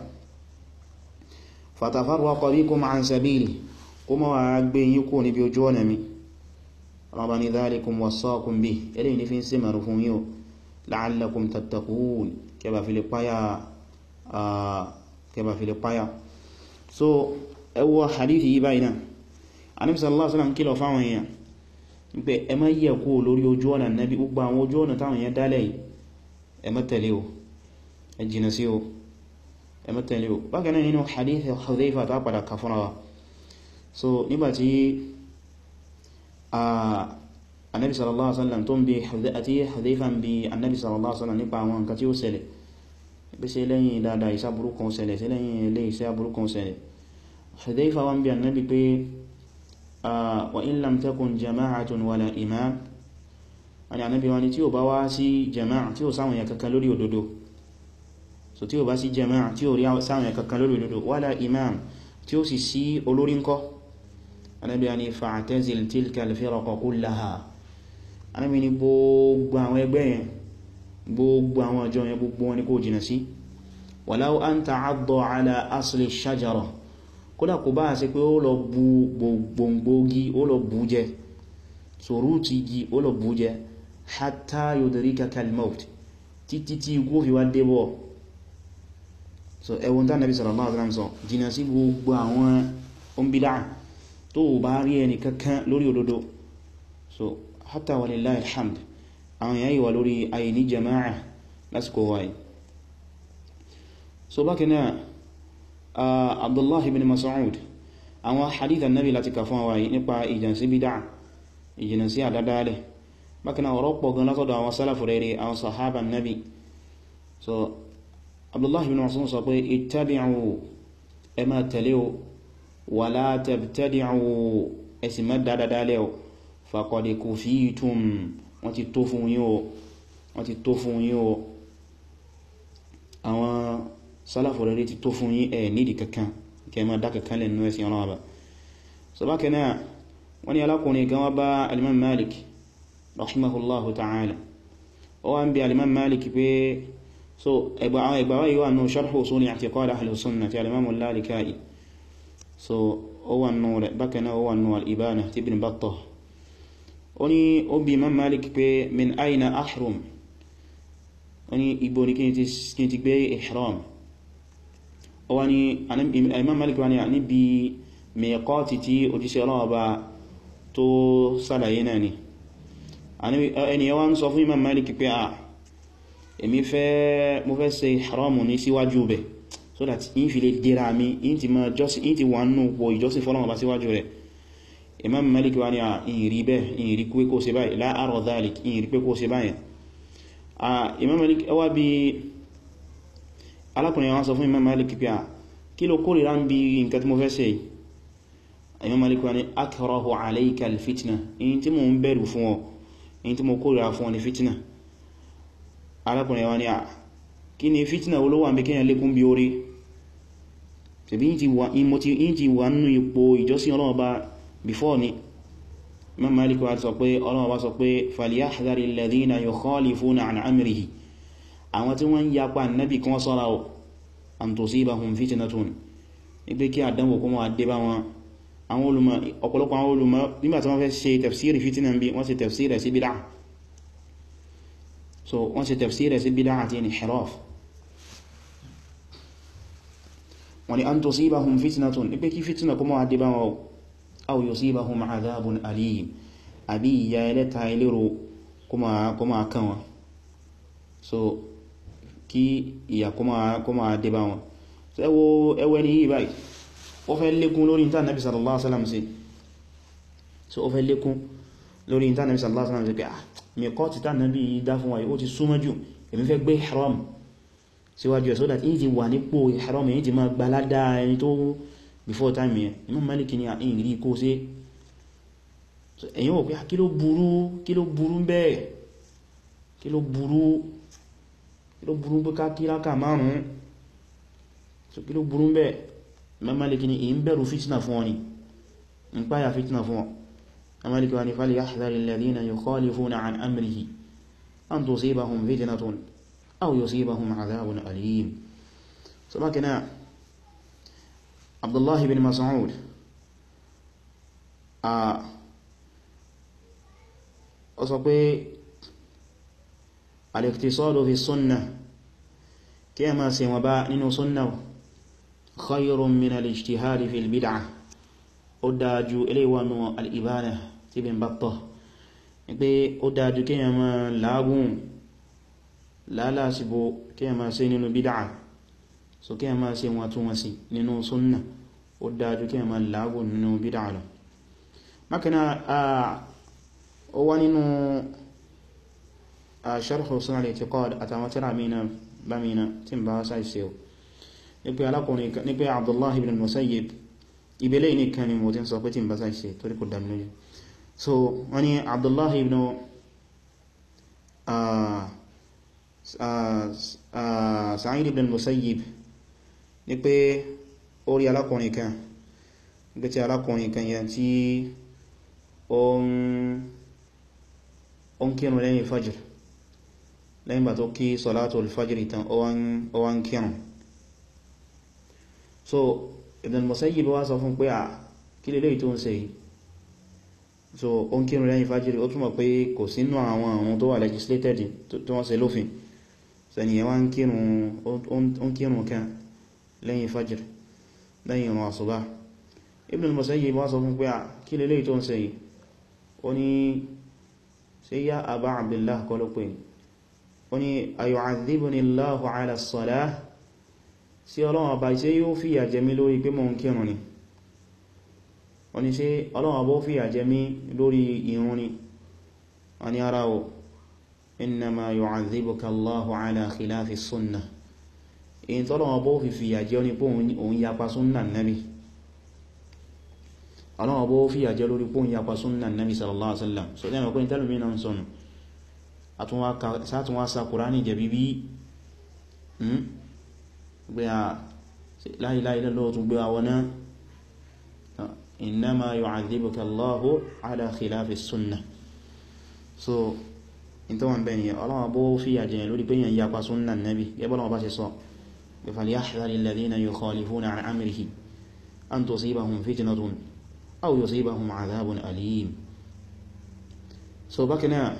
Speaker 1: fatafarraqa bikum an sabili kó mọ́ wà gbé yí kó níbi ojú ọ̀nà mi rọ́bà ní dhalikum wassaakum bih ilé ní fi ń símẹ̀rù fún yíò la'allakum tattaqun kẹba fi lè páyà so ẹwọ hadithi yí báyìí náà Ànábì sallallahu alaihi wasallam kìlọ̀ fáwọn èèyàn pé ẹ má yẹ kó lórí ojú ọ̀nà Nábì gbogbo àwọn ojú ọ̀nà táwọn èèyàn dálẹ̀ yìí ẹ má tẹ̀lé o ẹ jìnà sí o ẹ má tẹ̀lé o bákan náà nínú hadith Hudhayfa tá padà kà fúnra wa so nígbàtí annabi sallallahu alaihi wasallam tó ń bí àti Hudhayfa ń bí annabi sallallahu alaihi wasallam nípa àwọn nǹkan tí ó ṣẹlẹ̀ bí ṣe lẹ́yìn dáadáa ìsá burúkú ṣẹlẹ̀ sí lẹ́yìn ilé ìsá burúkú ṣẹlẹ̀ Hudhayfa wọ́n bí annabi pé wa in lam takun jama'atun wala imam ani annabi wani tí ó bá wá sí jama'a tí ó sáwọn ya kankan lórí òdodo so tí ó bá sí jama'a tí ó rí sáwọn ya kankan lórí òdodo wala imam tí ó sì sí olórí ńkọ́ annabi wani fa'tazil tilka al-firaqa kullaha annabi ni gbogbo àwọn ẹgbẹ́ yẹn gbogbo àwọn ọjọ́ yẹn gbogbo wọn ni kó jìnà sí walau an ta'adda ala asli shajara kódà kò bá ṣe pé ó lọ bu gbogbogbògi ó lọ bú jẹ so rúti igi ó lọ bú jẹ hatta yudrikaka al-maut títí tí ikú fi wá débọ̀ so ẹwọ́n tán nàbí sallallahu alaihi wasallam sọ jìnà sí gbogbo àwọn ombidá tó bá rí ẹni kankan lórí òdodo so hatta walillahi alhamd àwọn èèyàn yíwa lórí àìní jama'a lásìkò wáyé so bákanáà abdullah ibn mas'ud àwọn hadith annabi láti kà fún wáyé nípa ìjànsí bídá ìjìnàsí àdádálẹ̀ bákanáà ọ̀rọ̀ pọ̀ gan látọ̀dọ̀ àwọn sálàfù rere àwọn sahaba annabi so abdullah ibn mas'ud sọ pé ittabi'u ẹ máa tẹ̀lé o wala tabtadi'u ẹsì má dáadáa o faqad kufitum wọ́n ti tó fún yín o wọ́n ti tó fún yín o àwọn sálàfù rere ti tó fún yín ẹ̀ nídìí kankan kẹ ma dá kankan lẹ́nu ẹ̀sìn ọlọ́wọ́ bá so bákan náà wọ́n ní alákùnrin kan wá bá alimam malik rahimahullahu ta'ala ó wá ń bí alimam malik pé so ẹgbà àwọn ẹgbà wáyé wà nù sharh usul i'tiqad ahli sunnah ti alimam al-Lalaka'i so ó wà nù rẹ̀ bákan náà ó wà nù al-Ibana ti ibn Battah ó ní ó bí imam malik pé min aina ahrum ó ní ibo ni kí n ti gbé ihram ó wá ní imam malik wá ní níbi miqati tí òjíṣẹ́ Ọlọ́run bá tó sàlàyé náà ni ẹni yẹn wá ń sọ fún imam malik pé à èmi fẹ́ mo fẹ́ ṣe ihramu ní síwájú bẹ̀ so that in fi lè dira mi in ti ma jọ́sí in ti wà nù pọ̀ ìjọsìn fọ́lọ́wọ́ bá síwájú rẹ̀ imam malik wá ní à ìrì bẹ́ ìrì pé kó ṣe báyìí la ara dhalik ìrì pé kó ṣe báyìí imam malik ẹwà bí alákùnrin wọn sọ fún imam malik pé à kí ló kórìíra ń bí nǹkan tí mo fẹ́ ṣe yìí imam malik wá ní akrahu alayka alfitna in tí mo ń bẹ̀rù fún ọ in tí mo kórìíra fún ọ ní fitna alákùnrin wa ní à kí ni fitna olówó àmì kíyàn lékún bí orí tẹ̀bí yí ti wà nínú ipò ìjọsìn Ọlọ́run bá before ni Imam Malik wá sọ pé Ọlọ́run bá sọ pé falyahdhari alladhina yukhalifuna an amrihi àwọn tí wọ́n yapa nábì kan sọ́ra ọ̀ an tusibahum fitnatun ipé kí àdánwò kó máa dé bá wọn àwọn olùmọ̀ ọ̀pọ̀lọpọ̀ àwọn olùmọ̀ nígbàtí wọ́n fẹ́ ṣe tafsiri fitna bí wọ́n ṣe tafsiri sí bid'ah so wọ́n ṣe tafsir sí bídá àti inhiraf wọ́n ni an tusibahum fitnatun ní pé kí fitna kuma wà dìbà wọn aw yusibahum adhabun alim àbí ìyà ẹlẹ́ta ilérò kuma kan wọn so kí ìyà kuma dìbà wọn so ẹwẹ́ ni yìí báyìí ó fẹ́ lékún lórí ìta nabi sallallahu alaihi wasallam sí so ó fẹ́ lékún lórí ìta nabi sallallahu alaihi wasallam sí pé ah mẹ́kọ́ ti tá nàbí dá fún wáyé ó ti súnmọ́ jù èmi fẹ́ gbé ihram síwájú ẹ̀ so that èyí ti wà nípò ihram èyí ti máa gbaládá ẹni tó before time yẹn Imam Malik ní àyìn rí kó sí ẹ̀yìn wò pé kí ló burú kí ló burú bẹ́ẹ̀ kí ló burú kí ló burú pé ká kíráka márùn-ún so kí ló burú bẹ́ẹ̀ Imam Malik ní èyí ń bẹ̀rù fitna fún ọ ni ń páyà fitna fún ọ أمالك أن فليحذر الذين يخالفون عن أمره أن تصيبهم فتنة أو يصيبهم عذاب أليم سبكنا عبد الله بن مسعود أصبي الاقتصاد في السنة كما سيما ننو سنة خير من الاجتهاد في البدعة ó dájú eléwọnú al'ibana tí Ibn Battah pé ó dájú kí yẹn máa lágún lálásìbò kí yẹn máa ṣe nínú bídá so kí yẹn máa ṣe wọn tún wọn sí nínú súnnà ó dájú kí yẹn máa lágún nínú bídá lọ makana ó wá nínú sharh usul al-i'tiqad àtàwọn tíra mìíràn bá mìíràn tí ń bá sáì sí ní pé alákùnrin ní pé Abdullah ibn Musayyib ibele ní kan ni mo ti ń sọ pé tí n bá sáì ṣe torí kò dámi lójú so wọ́n ni Abdullah ibn Sa'id ibn Musayyib ní pé orí alákùnrin kan gbé tí alákùnrin kan yẹn tí ó ń kírun lẹ́yìn fajr lẹ́yìn bá tó kí salatul fajr tán ó wá ń kírun so Ibn al-Musayyib wá sọ fún pé à kí lè léyìí tó ń ṣe yìí so ó ń kírun lẹ́yìn fajr ó túnmọ̀ pé kò sínú àwọn àwọn tó wà legislated tó wọ́n ṣe lófin sẹ́ni yẹn wá ń kírun kan lẹ́yìn fajr lẹ́yìn ìrun àsùbá Ibn al-Musayyib wá sọ fún pé à kí lè léyìí tó ń ṣe yìí ó ní ṣe yá Aba Abdillah kọ́ ló pè ó ní ayu'adhibuni Allahu ala as-salah sí Ọlọ́run ọba iṣẹ́ yóò fìyà jẹ mí lórí pé mò ń kírun ni wọ́n ni ṣe Ọlọ́run ọba ó fìyà jẹ mí lórí ìrun ni wọ́n ni ara o innama yu'adhibuka Allahu ala khilafi sunnah èyí tọ́lọ́run ọba ó fi fìyà jẹ ní pé òun yapa súnnà nabi Ọlọ́run ọba ó fìyà jẹ lórí pé òun yapa súnnà nabi sallallahu alaihi wasallam so lẹ́mọ̀ pé tẹ́lùmí náà ń sọnù sátún wá sa Kùránì jẹ bíbí gbé a láìláì lọ́wọ́ tún gbé àwọn náà innama yu'adhibuka Allahu ala khilafi sunnah so in tó wọn bẹni ọlọ́wọ́ bó fi àjẹyàn lórí pé yàn yapa sunna nabi gẹ́bọ́lọ́wọ́ bá ṣe sọ bí falyahdhari alladhina yukhalifuna an amrihi an tusibahum fitnatun aw yusibahum adhabun alim so bákanáà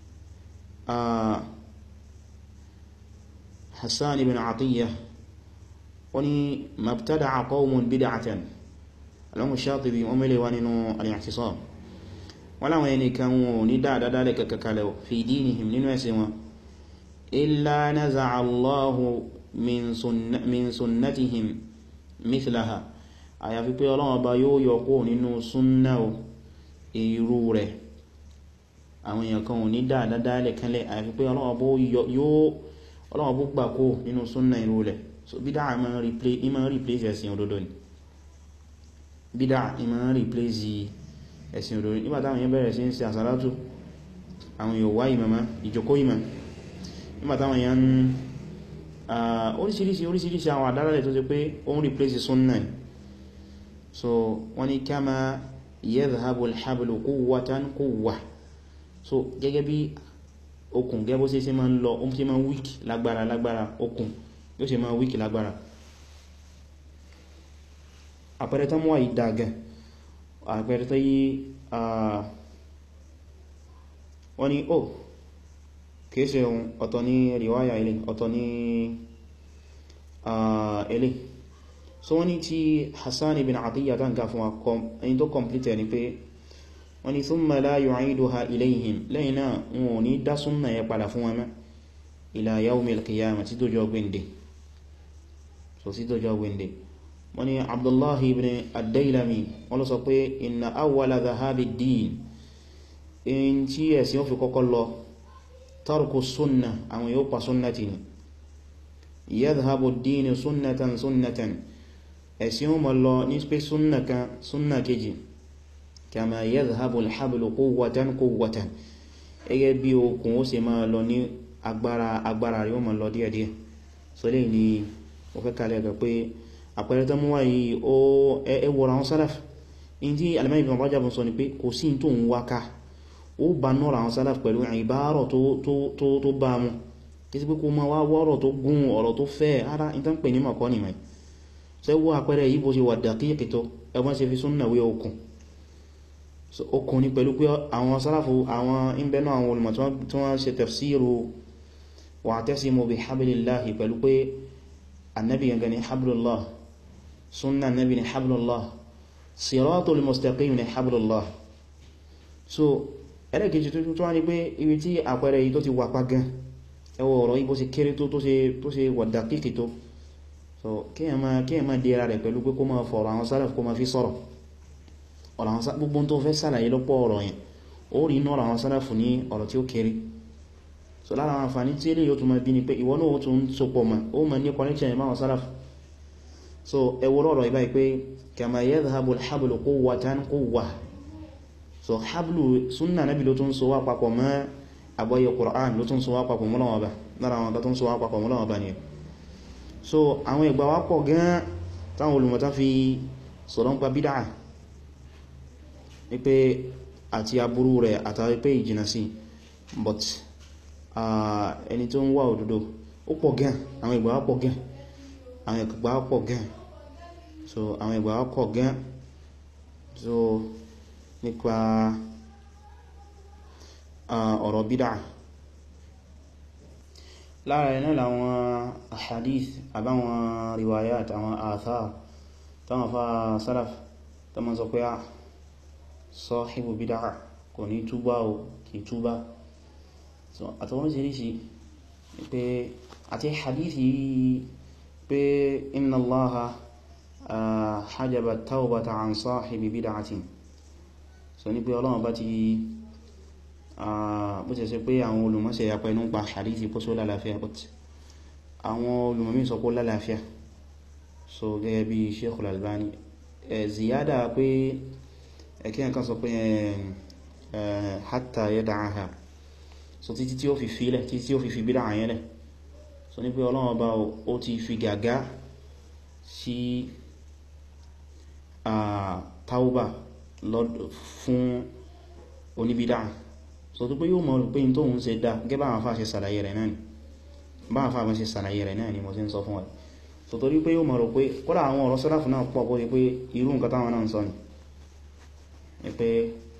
Speaker 1: Hassan ibn Atiyya wani mabtada'a qawmun bid'atan alamu Shatibi wọ́n mẹ́lẹ̀ wá nínú al-i'tisam wọ́n láwọn ẹni kan wọn ní dáadáa lè kàkàkalẹ̀ fi dinihim nínú ẹ̀sìn wọn illa naza'a Allahu min sunnatihim mithlaha àyàfi pé Ọlọ́run bá yóò yọkó nínú súnnà irú rẹ̀ àwọn èèyàn kan wọn ní dáadáa lè kanlẹ̀ àyàfi pé Ọlọ́run bó gbà kó nínú súnnà irú rẹ̀ so bídá ìmọ̀ replace ẹ̀sìn òdodo ni bídá ìmọ̀ replace ẹ̀sìn òdòrí nígbàtàwọn yẹn bẹ̀rẹ̀ sí ń ṣe àsàlátù àwọn yóò wá ìmọ̀má ìjòkó ìmọ̀ nígbàtàwọn yẹn oríṣiríṣi oríṣiríṣi àwọn àdálẹ̀ tó ṣe pé ó ń replace sunna so wọ́n ni kama yadhhabu al-hablu quwwatan quwwa so gẹ́gẹ́ bí okùn gẹ́gẹ́ bó ṣe ṣe máa ń lọ ó ṣe máa ń wíkì lágbára lágbára okùn yóò ṣe máa ń wíkì lágbára àpẹẹrẹ tán mú àìdàgẹ̀ àpẹẹrẹ tó yí wọ́n ni ó kìí ohun ọ̀tọ̀ ní riwaya ilé ọ̀tọ̀ ní ilé so wọ́n ni tí Hassan ibn Atiyya tán ká fún wa ẹni tó complete ni pé wọ́n ni thumma la yu'iduha ilayhim lẹ́yìn náà wọn ò ní dá súnnà yẹ padà fún wọn ila yawmil qiyamah tí tó jọ gbẹ̀ndẹ̀ so sí tó jọ gbẹ̀ndẹ̀ wọ́n ni abdullahi ibn ad-dailami wọ́n ló sọ pé inna awwala dhahabi ad-din in tí ẹ̀sìn ó fi kọ́kọ́ lọ tarku sunna àwọn yóò pa sunnati ni yadhhabu ad-din sunnatan sunnatan ẹ̀sìn ó ma lọ ní pé sunna kan sunna kejì kama yadhhabu al-hablu quwwatan quwwatan ẹgẹ́ bí okùn ó sì máa lọ ní agbára agbára rí ó ma lọ díẹ̀díẹ̀ so lè ní ó fẹ́ kalẹ̀ gẹ̀ pé àpẹẹrẹ tó mú wá yìí ó ẹwọ̀rọ̀ àwọn sálàf in tí alimẹ́ Ibn Rajab sọ ni pé kò sí tó ń wáká ó bá nọ́rọ̀ àwọn sálàf pẹ̀lú ìbárọ̀ tó bá mú kí sí pé kó ma wá wọ́rọ̀ tó gún ọ̀rọ̀ tó fẹ́ ara in tán pè ní mọ̀kọ́ ni mai ṣe wọ́ àpẹẹrẹ yìí bó ṣe wà daqiq tó ẹgbọ́n ṣe fi súnnà wé okùn okùn ni pẹ̀lú pé àwọn sálàfù àwọn ìbẹ̀nà àwọn olùmọ̀ tí wọ́n ṣe tafsiru wa'tasimu bihablillahi pẹ̀lú pé annabi gangan ni hablullah sunna nabi ni hablullah siratul mustaqim ni hablullah so ẹlẹ́kejì tó tó wá ní pé ibi tí àpẹẹrẹ yìí tó ti wà pa gan ẹwọ ọ̀rọ̀ yìí bó ṣe kéré tó tó ṣe wà dàkíkì tó so kíyàn máa dira rẹ̀ pẹ̀lú pé kó máa fọ̀rọ̀ àwọn sálàf kó máa fi sọ̀rọ̀ ọ̀rọ̀ àwọn sálàf gbogbo tó fẹ́ sàlàyé lọ́pọ̀ ọ̀rọ̀ yẹn ó rí inú ọ̀rọ̀ àwọn sálàf ní ọ̀rọ̀ tí ó kéré so lára àwọn àǹfààní tí eléyìí ó tún máa bí ni pé ìwọ náà ó tún sopọ̀ mọ́ ó máa ní connection yẹn máa wọn sálàf so ẹwọ lọ́rọ̀ ibá pé kama yadhhabu al-hablu quwwatan quwwa so hablu sunna nabi ló tún so wá papọ̀ mọ́ àgbọ́yé Qur'an ló tún so wá papọ̀ mọ́ lọ́wọ́ bá lára àwọn tó tún so wá papọ̀ mọ́ lọ́wọ́ bá ni so àwọn ìgbà wá pọ̀ gan táwọn olùmọ̀tá fi sọ̀rọ̀ ń pa bídá ní pé àti aburú rẹ̀ àtàrí pé ìjìnà sí but ẹni tó ń wá òdodo ó pọ̀ gan àwọn ìgbà wá pọ̀ gan àwọn ìgbà wá pọ̀ gan so àwọn ìgbà wá pọ̀ gan so nípa ọ̀rọ̀ bídá lára ẹ̀nà láwọn ahadith àbáwọn riwayat àwọn athar táwọn fa salaf tó mọ́ sọ pé à sahibu bídá kò ní túbá o kì túbá so àtàwọn oríṣiríṣi pé àti hadithi pé inna allaha hajjaba taubata an sahibi bid'atin so ní pé ọlọ́run bá ti bó ti ṣe pé àwọn olùmọ́sẹ̀ yapa inú pa hadithi pọ́ só lálàáfíà but àwọn olùmọ́mí sọ pé lálàáfíà so gẹ́gẹ́ bí Sheikh al-Albani ziyada pé ẹ̀kí ẹ̀kan sọ pé hatta yada'aha so títí tí ó fi fílẹ̀ títí tí ó fi fi bídá àyẹ́lẹ̀ so ní pé ọlọ́run bá ó ti fi gàgá sí tauba fún oníbídá so tó pé yóò mọ̀ pé in tó ń ṣe dá gẹ́bà àwọn afá ṣe sàlàyé rẹ̀ náà ni bá àwọn afá ṣe sàlàyé rẹ̀ náà ni mo ti ń sọ fún wa so torí pé yóò mọ̀ rò pé kódà àwọn ọ̀rọ̀ sọ́láfù náà pọ̀ bóyí pé irú nǹkan táwọn náà ń sọ ni pé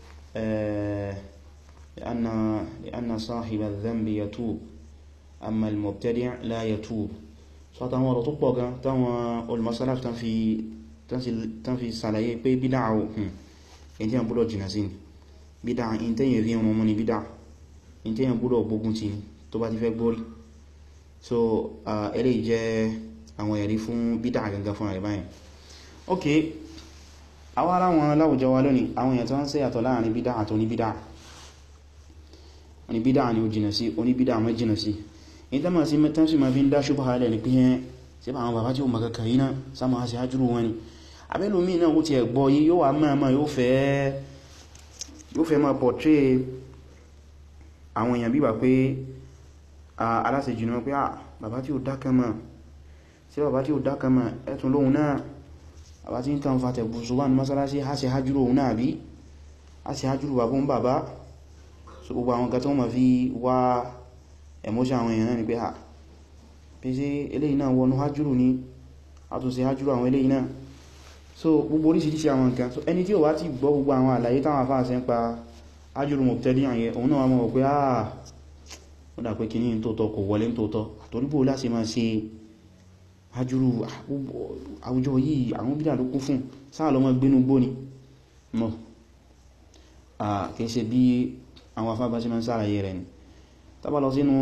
Speaker 1: لأن صاحب الذنب يتوب أما المبتدع لا يتوب so àtàwọn ọ̀rọ̀ tó pọ̀ gan táwọn olùmọ́sálàfù tán fi sàlàyé pé bídá ò èyí tí a gbọ́dọ̀ jìnà sí ni bídá in tẹ́yìn rí ọmọ ní bídá in tẹ́yìn gbọ́dọ̀ gbógun ti tó bá ti fẹ́ gbórí so eléyìí jẹ́ àwọn ẹ̀rí fún bídá gangan fún àrẹ báyìí ok àwọn ará wọn láwùjọ wa lónìí àwọn èèyàn tó ń ṣe yàtọ̀ láàrin bídá àti oníbídá oníbídá ni ó jìnà sí oníbídá mọ́ jìnà sí in tẹ́ ma sí mẹ́tán sí ma fi ń dá ṣubha halẹ̀ ní pínyẹn sí bá àwọn bàbá tí ó maka kàrí náà sáma sí hajjúrú wọn ni abẹ́lómí náà ó ti ẹ̀gbọ́ yí yóò wà máa yóò fẹ́ ma portray àwọn èèyàn bíbà pé aláṣẹ́jù náà pé bàbá tí ó dákan mọ́ sí bàbá tí ó dákan mọ́ ẹ̀tún lóhun náà bàbá tí ń kan fa tẹ̀bù ṣùgbọ́n mọ́sálásí á ṣe hajjúrú òun náà bí á ṣe hajjúrú bàbá ń bàbá so gbogbo àwọn kan tó ma fi wá emotion àwọn èèyàn náà ni pé ha pé sí eléyìí náà wọnú hajjúrù ní àtúnṣe hajjúrù àwọn eléyìí náà so gbogbo oríṣìíríṣìí àwọn nǹkan so ẹni tí ó wá ti gbọ́ gbogbo àwọn àlàyé táwọn afá ṣe ń pa hajjúrù mọ̀tẹ́dí àyẹ òun náà mọ̀ pé ah ó dà pé kìíní tóótọ́ kò wọlé tóótọ́ àtoríbò láti máa ṣe hajjúrù àwùjọ yìí àwọn bídà ló kún fún sáà lọ́mọ gbénú gbóni mọ̀ kìí ṣe bí àwọn afá bá ṣe máa ń sàlàyé rẹ̀ ni tàbà lọ sínú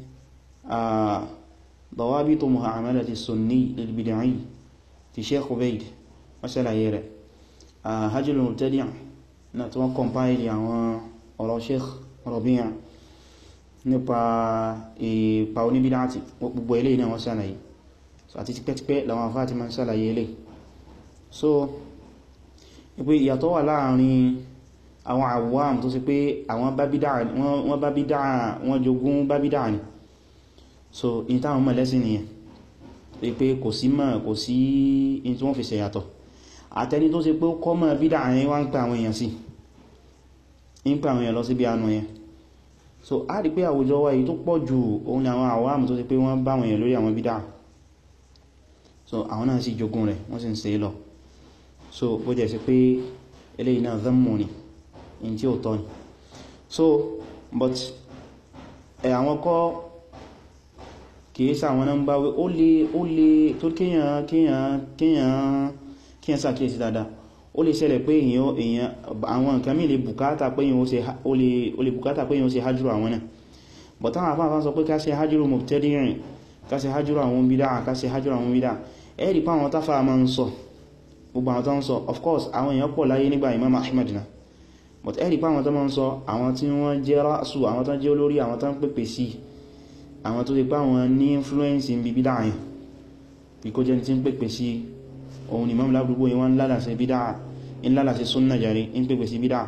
Speaker 1: dawabitu mu'amalati sunni lil bid'i ti Sheikh Ubayd masala yẹrẹ hajjul mubtadi' na tí wọ́n kọmpáìlì àwọn ọ̀rọ̀ Sheikh Rabi' nípa ipa oníbídáàtì gbogbo ilé náà wọ́n sàlàyé àti tipẹ́tipẹ́ làwọn afá ti ma ń sàlàyé ilé so ipé ìyàtọ̀ wà láàrin àwọn àwọ̀wàm tó sì pé àwọn wọ́n bá bídá wọ́n jogún bá bídá ní so in táwọn mọ̀ lẹ́sìn nìyẹn pé kò sí mọ̀ kò sí in tí wọ́n fi ṣẹ̀yàtọ̀ àtẹni tó sì pé ó kọ́ mọ̀ bídá yẹn wá ń pẹ àwọn èèyàn sí ń pẹ àwọn èèyàn lọ sí bí anú yẹn so a rí pé àwùjọ wa yìí tó pọ̀ jù òun ni àwọn àwọ̀wàm tó sì pé wọ́n bá àwọn èèyàn lórí àwọn bídá so àwọn náà sì jogún rẹ̀ wọ́n sì ń ṣe lọ so bó jẹ́ sí pé eléyìí náà dhammu ni in tí ó tọ́ ni so but ẹ̀ àwọn kọ́ kìí sáwọn náà ń bá wé ó lè ó lè tó kíyàn kíyàn kíyàn kíyàn sàkíyèsí dáadáa ó lè ṣẹlẹ̀ pé èyàn èyàn àwọn nǹkan mí lè bùkátà pé èyàn ó lè bùkátà pé èyàn ó ṣe hajjúrò àwọn náà but táwọn afáfá sọ pé ká ṣe hajjúrò mubtadi'in ká ṣe hajjúrò àwọn bídá ká ṣe hajjúrò àwọn bídá ẹ̀rì pa àwọn táfà máa ń sọ gbogbo àwọn tó ń sọ of course àwọn èèyàn pọ̀ láyé nígbà Imam Ahmad náà but ẹ̀rì pa àwọn tó máa ń sọ àwọn tí wọ́n jẹ́ rásù àwọn tó jẹ́ olórí àwọn tó ń pèpè sí àwọn tó ti pa àwọn ní influence in bí bídá àyàn bí kó jẹ́ tí ń pèpè sí ohun ni mọ́mílá gbogbo yíwọ́n ń lálàsẹ̀ bídá in lálàsẹ̀ súnnà jàrí in pèpè sí bídá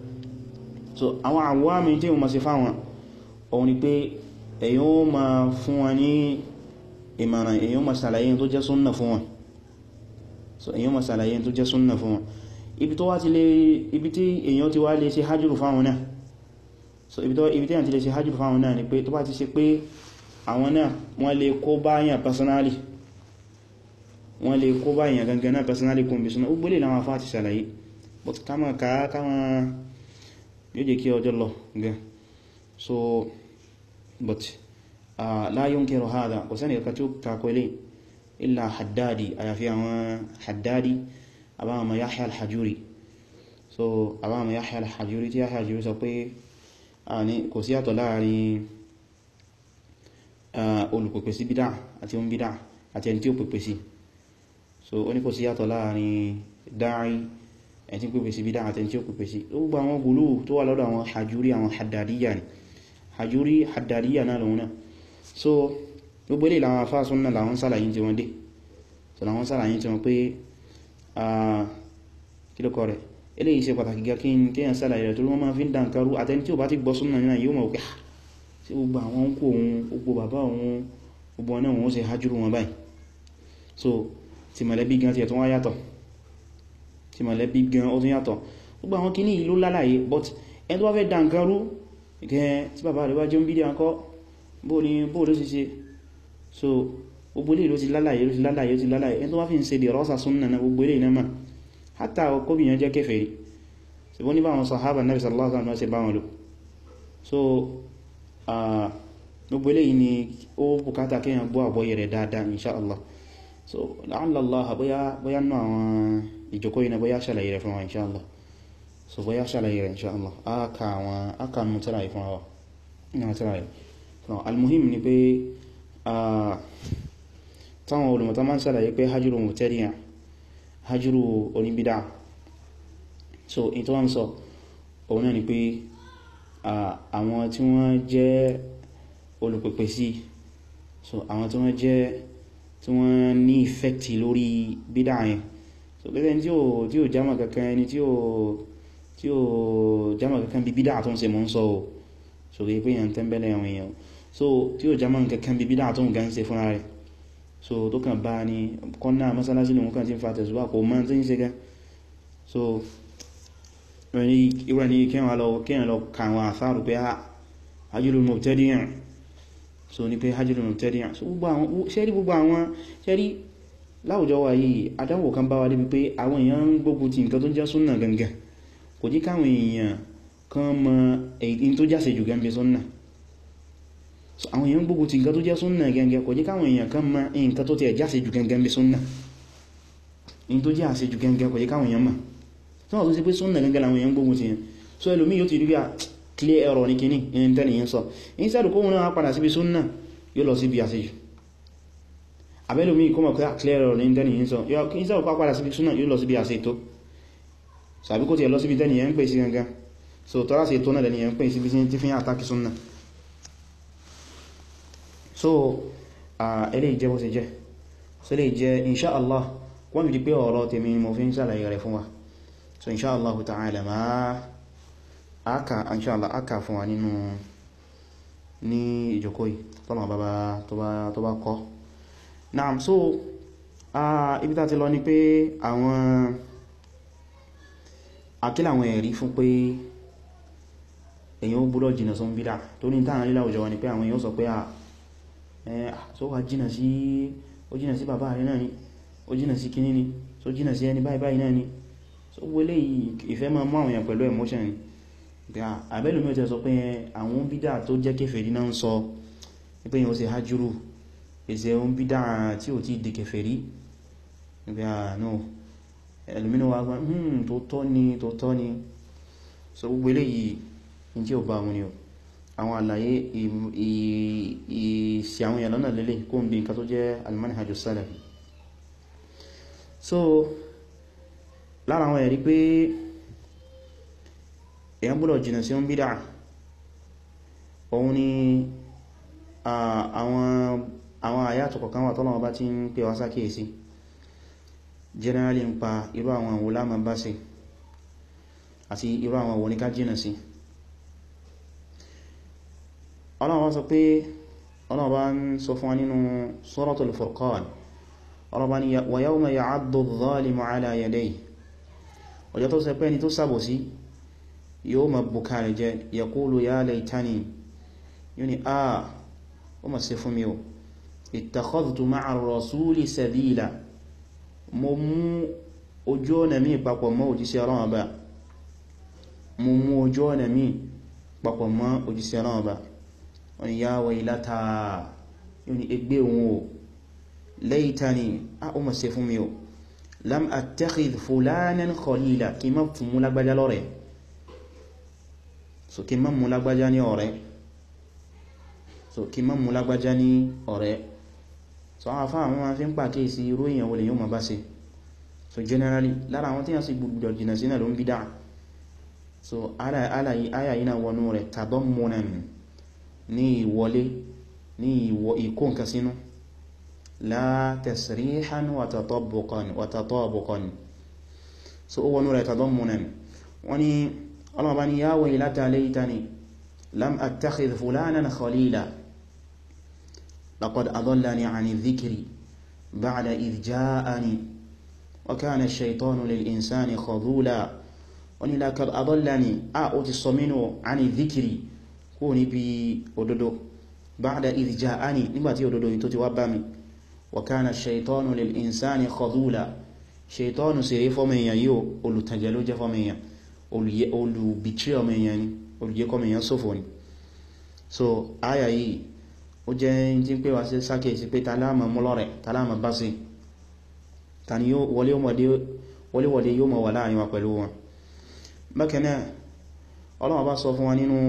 Speaker 1: so àwọn àwọ́mí tí wọ́n ma ṣe fáwọn ohun ni pé èyàn ó ma fún wọn ní ìmọ̀ràn èyàn ó ma ṣàlàyé tó jẹ́ súnnà fún wọn so èyàn ó ma ṣàlàyé tó jẹ́ súnnà fún wọn ibi tó wá ti lè ibi tí èyàn ti wá lè ṣe hajjúrù fáwọn náà so ibi tí èyàn ti lè ṣe hajjúrù fáwọn náà ni pé tó bá ti ṣe pé àwọn náà wọ́n lè kó báyàn personally wọ́n lè kó báyàn gangan náà personally kún bí súnà ó gbélé láwọn afá ti ṣàlàyé but kama ká kama yóò jẹ́ kí ọjọ́ lọ gan so but uh, la yunkiru hadha kò sẹ́ni kàkà tí ó takọ ilé illa haddadi àyàfi àwọn haddadi àbáwọn Yahya al-Hajuri so àbáwọn Yahya al-Hajuri tí Yahya al-Hajuri sọ pé kò sí àtọ̀ láàrin olùpẹ̀pẹ̀ sí bídá àti ohun bídá àti ẹni tí ó pẹ̀pẹ̀ sí so ó ní kò sí yàtọ̀ láàrin dáì ẹni tí ó pẹ̀pẹ̀ sí bídá àti ẹni tí ó pẹ̀pẹ̀ sí ó gba àwọn gùlù tó wà lọ́dọ̀ àwọn hajjúrí àwọn haddadiyya ni hajjúrí haddadiyya náà lòun náà so gbogbo ilé làwọn afá súnnà làwọn sàlàyé tí wọ́n dé so làwọn sàlàyé tí wọ́n pé kílùkọ rẹ̀ eléyìí ṣe pàtàkì gá kí n kéyàn sàlàyé rẹ̀ torí wọ́n máa fi ń dànkarú àtẹni tí ò bá ti gbọ́ súnnà náà yóò mọ̀ pé tí gbogbo àwọn ń kó ohun gbogbo bàbá ohun gbogbo ọ̀nà wọn ó ṣe hajjúrú wọn báyìí so ti mọ̀lẹ́bí gan ti ẹ̀ tó wá yàtọ̀ ti mọ̀lẹ́bí gan ó tún yàtọ̀ gbogbo àwọn kìíní ìlú lálàyé but ẹni tó bá fẹ́ dànkarú ìkẹ́ tí bàbá rẹ̀ bá jẹ́ ń bídí àkọ́ bóò ní bóò ló sì ṣe so gbogbo ilé ló ti lálàyé ló ti lálàyé ló ti lálàyé ẹni tó bá fi ń ṣe dè rọ́sà súnnà na gbogbo ilé ìnáma hátà kóbìyàn jẹ́ kèfèrí ṣe bó ní bá wọn sàhábà Nabi sallallahu alaihi wasallam ṣe bá wọn lò so gbogbo ilé yìí ni ó bùkátà kéèyàn gbọ́ àgbọ́yé rẹ̀ dáadáa insha Allah so la'alla Allah bóyá náà àwọn ìjókòó yìí na bóyá ṣàlàyé rẹ̀ fún wa insha Allah so bóyá ṣàlàyé rẹ̀ insha Allah aka àwọn aka nù tíra yìí fún wa náà tíra yìí fún wa almuhim ni pé táwọn olùmọ̀tá máa ń ṣàlàyé pé hajjúrù mubtadi'a hajjúrù oníbídá so in tó wọ́n sọ òun náà ni pé àwọn tí wọ́n jẹ́ olùpẹ̀pẹ̀ sí so àwọn tí wọ́n jẹ́ tí wọ́n ní ìfẹ́kti lórí bídá yẹn so pẹ́sẹ̀ tí ó tí ó jámà kankan ẹni tí ó tí ó jámà kankan bí bídá tó ń ṣe mọ́ ń sọ o so rí pé yàn tẹ́mbẹ̀lẹ̀ àwọn èèyàn so tí ó jámà kankan bí bídá tó ń gan ṣe fúnra rẹ̀ so tó kàn bá ní kọ́nà mọ́sálásí lòun kàn tí ń fa tẹ̀sùwà kò mọ́ tí ń ṣe gan so ìwẹ̀ ní kíyàn lọ kíyàn lọ kàwọn àfáàrù pé hajjúlù mubtadi'an so ní pé hajjúlù mubtadi'an so ṣẹ́rí gbogbo àwọn ṣẹ́rí láwùjọ wa yìí àdánwò kan bá wa débi pé àwọn èèyàn ń gbógun ti nǹkan tó jẹ́ súnnà gangan kò jí káwọn èèyàn kan mọ èyí tó jáse jù gan bí súnnà so àwọn èèyàn gbógun ti nǹkan tó jẹ́ súnnà gangan kò jí káwọn èèyàn kan mọ nǹkan tó ti jáse jù gangan bí súnnà in tó jẹ́ àṣejù gangan kò jí káwọn èèyàn mọ̀ tí wọ́n tó sí pé súnnà gangan làwọn èèyàn gbógun ti yẹn so ẹlòmí yóò ti rí bí a clear error ní kíní in tẹ́lẹ̀ yẹn sọ instead kó wọn náà padà síbi súnnà yóò lọ síbi àṣejù abẹ́lòmí kó mọ̀ pé clear error ní tẹ́lẹ̀ yẹn sọ instead kó padà síbi súnnà yóò lọ síbi àṣetó sàbí kó ti ẹ̀ lọ síbi tẹ́lẹ̀ yẹn ń pè sí gangan so tọ́lá sí ètò náà lẹ́ni yẹn ń pè síbi tí fi ń àtàkì súnnà so ẹlẹ́ ìjẹ́ bó ṣe jẹ́ so lè jẹ́ insha Allah wọ́n fi di pé ọ̀rọ̀ tèmi mo fi ń sàlàyé rẹ̀ fún wa so insha Allah ta'ala ma aka insha Allah aka fún wa nínú ní ìjókòó yìí tọ́nà bàbá tó bá kọ́ naam so ibi tá ti lọ ni pé àwọn akílà àwọn ẹ̀rí fún pé èyàn ó gbọ́dọ̀ jìnà sọ ń bídá tó ní tàà nílá òjò wọn ni pé àwọn èyàn sọ pé à so wà jìnà sí ó jìnà sí bàbá rẹ̀ náà ni ó jìnà sí kíní ni so jìnà sí ẹni báyìí báyìí náà ni so wọlé ìfẹ́ máa mú àwọn èèyàn pẹ̀lú emotion ni àbẹ́lù mi ò tẹ́ sọ pé àwọn bídá tó jẹ́ kèfèrí náà ń sọ pé yíò ṣe hajjúrù èsẹ̀ ohun bídá tí ò tí di kèfèrí níbi àánú ẹlùmínú wa gbá hmm tó tọ́ ni tó tọ́ ni so gbogbo eléyìí in tí ó bá wọn ni o àwọn àlàyé ìsì àwọn èèyàn lọ́nà lélẹ̀ kó ń bí nǹkan tó jẹ́ al-manhaju salafi so lára àwọn ẹ̀rí pé èyàn gbọ́dọ̀ jìnà sí ń bídá òun ni àwọn àyàtọ̀ kọ̀kan wà tọ́lọ́wọ́ bá ti ń pè wá sákèèsí generally ń pa irú àwọn àwọn lámà bá sí àti irú àwọn àwọn oníká jìnà sí ọlọ́wọ́ sọ pé ọlọ́wọ́ ń sọ fún wa nínú Suratul Furqan ọlọ́wọ́ ni wa yawma ya'addu adh-dhalimu 'ala yadayhi ọjọ́ tó sẹpẹ́ ni tó sàbò sí yóò ma bùkà rẹ̀ jẹ yaqulu ya laytani yóò ni a ó ma ṣe fún mi o ittakhadhtu ma'a ar-rasuli sabila mo mú ojú ọ̀nà mi papọ̀ mọ́ òjíṣẹ́ Ọlọ́run Ọba mo mú ojú ọ̀nà mi papọ̀ mọ́ òjíṣẹ́ Ọlọ́run Ọba wọ́n ni ya waylata yóò ni ẹgbẹ́ òun o laytani a ó ma ṣe fún mi o lam attakhidh fulanan khalila kí má fún mú lágbájá lọ́rẹ̀ so kí má mú lágbájá ní ọ̀rẹ́ so kí má mú lágbájá ní ọ̀rẹ́ so àwọn afá àwọn afẹ́ ń pàkí sí irú èèyàn wọlé yóò ma bá ṣe so generally lára àwọn tí a sì gbogbo jìnà sí náà ló ń bídá so aya yìí náà wọnú rẹ̀ tadammunan ní ìwọlé ní ìkó nǹkan sínú la tasrihan wa tatabuqan wa tatabuqan so ó wọnú rẹ̀ tadammunan wọ́n ni ọlọ́mọba ni ya waylata laytani lam attakhidh fulanan khalila لقد أضلني عن الذكر بعد إذ جاءني wa kana ash-shaytanu lil-insani khadhula wọ́n ni laqad adallani a ó ti sọ mínú àní dhikri kó níbi òdodo ba'da idh ja'ani nígbàtí òdodo yìí tó ti wá bá mi wa kana ash-shaytanu lil-insani khadhula ṣètọ́nù sí rí fọ́mọ èèyàn yíò olùtàjẹ̀ ló jẹ́ fọ́mọ èèyàn olùbìtrí ọmọ èèyàn ni olùjẹ́kọ́mọ èèyàn sófò ni so àyà yìí ó jẹ́ tí ń pè wá sí sákèsí pé tàlámà múlọ́rẹ̀ tàlámà bá sí ta ni wọléwọlé yóò mọ̀ wà láàrin wa pẹ̀lú wọn bákanáà Ọlọ́run bá sọ fún wa nínú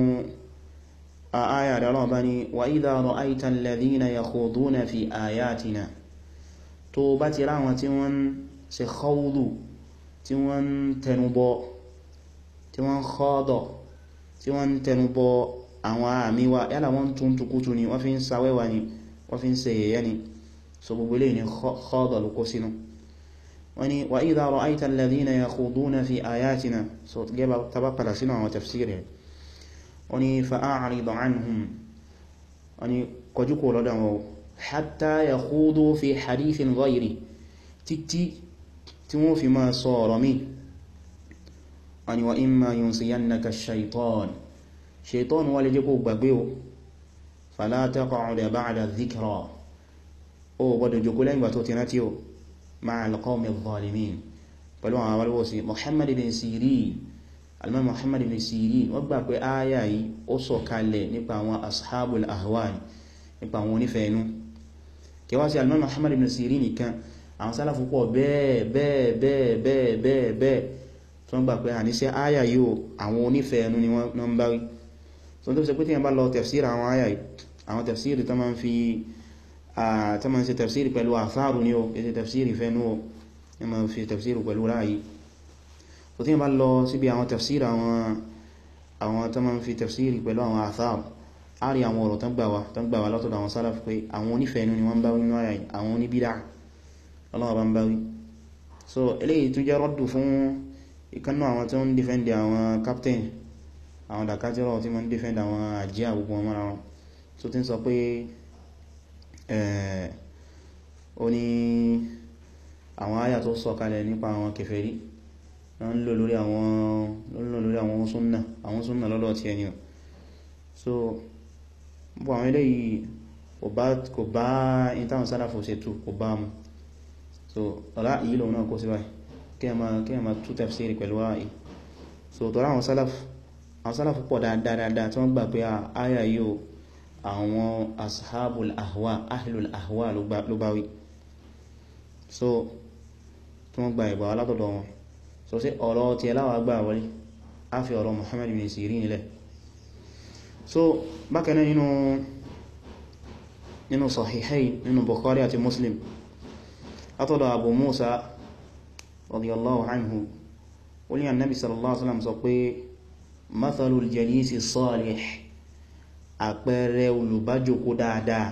Speaker 1: àyà rẹ̀ Ọlọ́run bá ní wa idha ra'ayta alladhina yakhuduna fi ayatina tó bá ti ráwọn tí wọ́n ṣe khawdu tí wọ́n tẹnubọ tí wọ́n khada tí wọ́n tẹnubọ àwọn àmì wa yálà wọ́n tún tukutu ni wọ́n fi ń sawẹ́wà ni wọ́n fi ń ṣe yẹ̀yẹ́ ni so gbogbo lè ní khada lókó sínú wọ́n ni wa idha ra'ayta alladhina yakhuduna fi ayatina so gẹ́bà taba padà sínú àwọn tafsir rẹ̀ wọ́n ni fa'a'rid anhum wọ́n ni kọjú kò lọ́dọ̀ wọn hatta yakhudu fi hadithin ghayri títí tí wọ́n fi máa sọ ọ̀rọ̀ mi wọ́n ni wa imma yunsiyannaka shaitan shaitan wà lè jẹ́ kó gbàgbé o fala taq'ud ba'da dhikra o gbọdọ̀ jòkó lẹ́yìn gbà tó ti rántí o ma'al qawmi adh-dhalimin pẹ̀lú àwọn awalwọ́sí Muhammad ibn Sirin alman Muhammad ibn Sirin wọ́n gbà pé ááyà yìí ó sọ kalẹ̀ nípa àwọn ashabul ahwa nípa àwọn onífẹ̀ẹ́nú kẹwàá sí alman Muhammad ibn Sirin nìkan àwọn sálàfù pọ̀ bẹ́ẹ̀ bẹ́ẹ̀ bẹ́ẹ̀ bẹ́ẹ̀ bẹ́ẹ̀ bẹ́ẹ̀ tó ń gbà pé àníṣẹ́ ááyà yìí àwọn onífẹ̀ẹ́nú ni wọ́n ń bá wí so tó fi ṣe pé tí yẹn bá lọ tafsir àwọn ááyà yìí àwọn tafsir tó máa ń fi tó máa ń ṣe tafsir pẹ̀lú àfáàrù ní o èsì tafsir ìfẹ́nú o ní ma fi tafsir pẹ̀lú ráyí so tí yẹn bá lọ síbi àwọn tafsir àwọn tó máa ń fi tafsir pẹ̀lú àwọn àfáàrù a rí àwọn ọ̀rọ̀ tán gbà wá tán gbà wá látọ̀dọ̀ àwọn sálàfù pé àwọn onífẹ̀ẹ́nú ni wọ́n bá wí náà yìí àwọn oníbídà ọlọ́wọ́ bá ń bá wí so eléyìí tún jẹ́ rọ́dù fún ìkánnà àwọn tó ń defend àwọn captain àwọn dàkájọ́rọ̀ tí wọ́n ń defend àwọn àjíyà gbogbo wọn mọ́ra wọn so tí ń sọ pé ó ní àwọn àyà tó sọ kalẹ̀ nípa àwọn kèfèrí na ń lò lórí àwọn lò lórí àwọn súnnà àwọn súnnà lọ́lọ́ ti ẹni so bọ́ àwọn eléyìí kò bá ìtàwọn sálàfò ṣe tú kò bá mú so ọ̀rá ìyí lòun náà kó sí báyìí kí ẹ ma tú tafsiri pẹ̀lú ààyè so tọ́rọ àwọn sálàfò pọ̀ dáadáa tí wọ́n gbà pé àyà yìí àwọn ashabul ahwa ahlul ahwa ló bá wí so tí wọ́n gba ìgbà alátọ̀dọ̀ wọn so sí ọ̀rọ̀ tí ẹláwà gbà wọlé a fi ọ̀rọ̀ Muhammad bin Sirin nílẹ̀ so bákanáà nínú nínú Sahihayn nínú Bukhari àti Muslim látọ̀dọ̀ Abu Musa radiyallahu anhu wọ́n ní annabi sallallahu alaihi wasallam sọ pé mathalul jalisi salih àpẹẹrẹ olùbájòkó dáadáa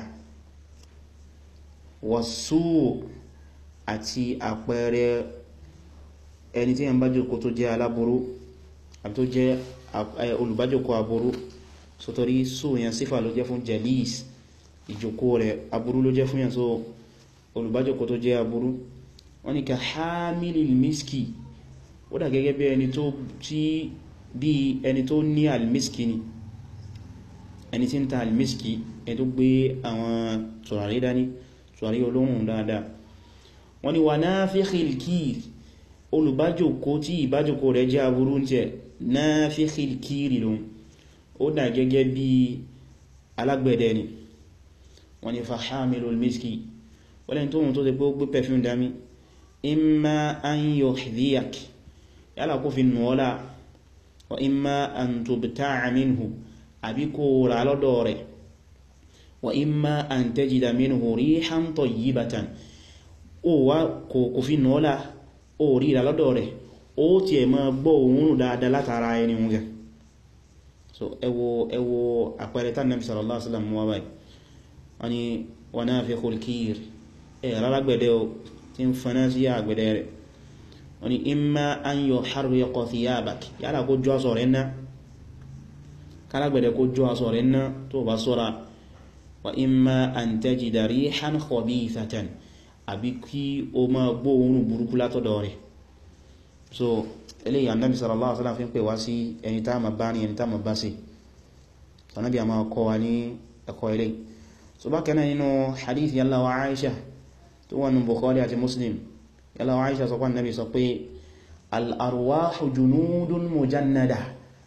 Speaker 1: wàsú àti àpẹẹrẹ ẹni tí yẹn bájòkó tó jẹ́ aláburú àbí tó jẹ́ olùbájòkó aburú sótorí sú yẹn sífà ló jẹ́ fún jalis ìjòkó rẹ̀ aburú ló jẹ́ fún yẹn so olùbájòkó tó jẹ́ aburú wọ́n ní ka hamilil miski ó dà gẹ́gẹ́ bí ẹni tó tí bí ẹni tó ní almiski ni ẹni tí ń ta almiski ẹni tó gbé àwọn tùràrí dání tùràrí olóhùn dáadáa wọ́n ni wà nafikhil kir olùbájòkó tí ìbájòkó rẹ̀ jẹ́ aburú jẹ́ nafikhil kiri lóhun ó dà gẹ́gẹ́ bí alágbẹ̀dẹ ni wọ́n ni fa hamilul miski wọ́n lẹ́ni tóhun tó ti pé ó gbé perfume dání imma an yuhdhiyak yálà kó fi nù ọ́lá wa imma an tubta'a minhu àbí kó rà lọ́dọ̀ rẹ̀ wa imma an tajida minhu rihan tayyibatan ó wá kò fi nọ́lá ó rí rà lọ́dọ̀ rẹ̀ ó ti ẹ̀ máa gbọ́ òun dáadáa látara ẹni mú gẹ so ẹwọ ẹwọ àpẹẹrẹ tán Nabi sallallahu alaihi wasallam wá báyìí wọ́n ni wa nafikhul kir ẹ̀ rárágbẹ̀dẹ̀ o tí ń fana sí àgbẹ̀dẹ̀ rẹ̀ wọ́n ni imma an yuharriqa thiyabak yálà kó jọ aṣọ rẹ̀ náà kálágbẹ̀dẹ̀ kó jọ aṣọ rẹ̀ náà tó bá sọ́ra wa imma an tajida rihan khabithatan àbí kí o máa gbọ́ ohun burúkú látọ̀dọ̀ rẹ̀ so eléyìí Ànábì sallallahu alaihi wasallam fi ń pè wá sí ẹni tá ma bá ní ẹni tá ma bá sí Ànábì a máa kọ́ wa ní ẹ̀kọ́ ilé so bákan náà nínú hadith yalla wa Aisha tó wà nínú Bukhari àti Muslim yalla wa Aisha sọ pé Ànábì sọ pé al-arwahu junudun mujannada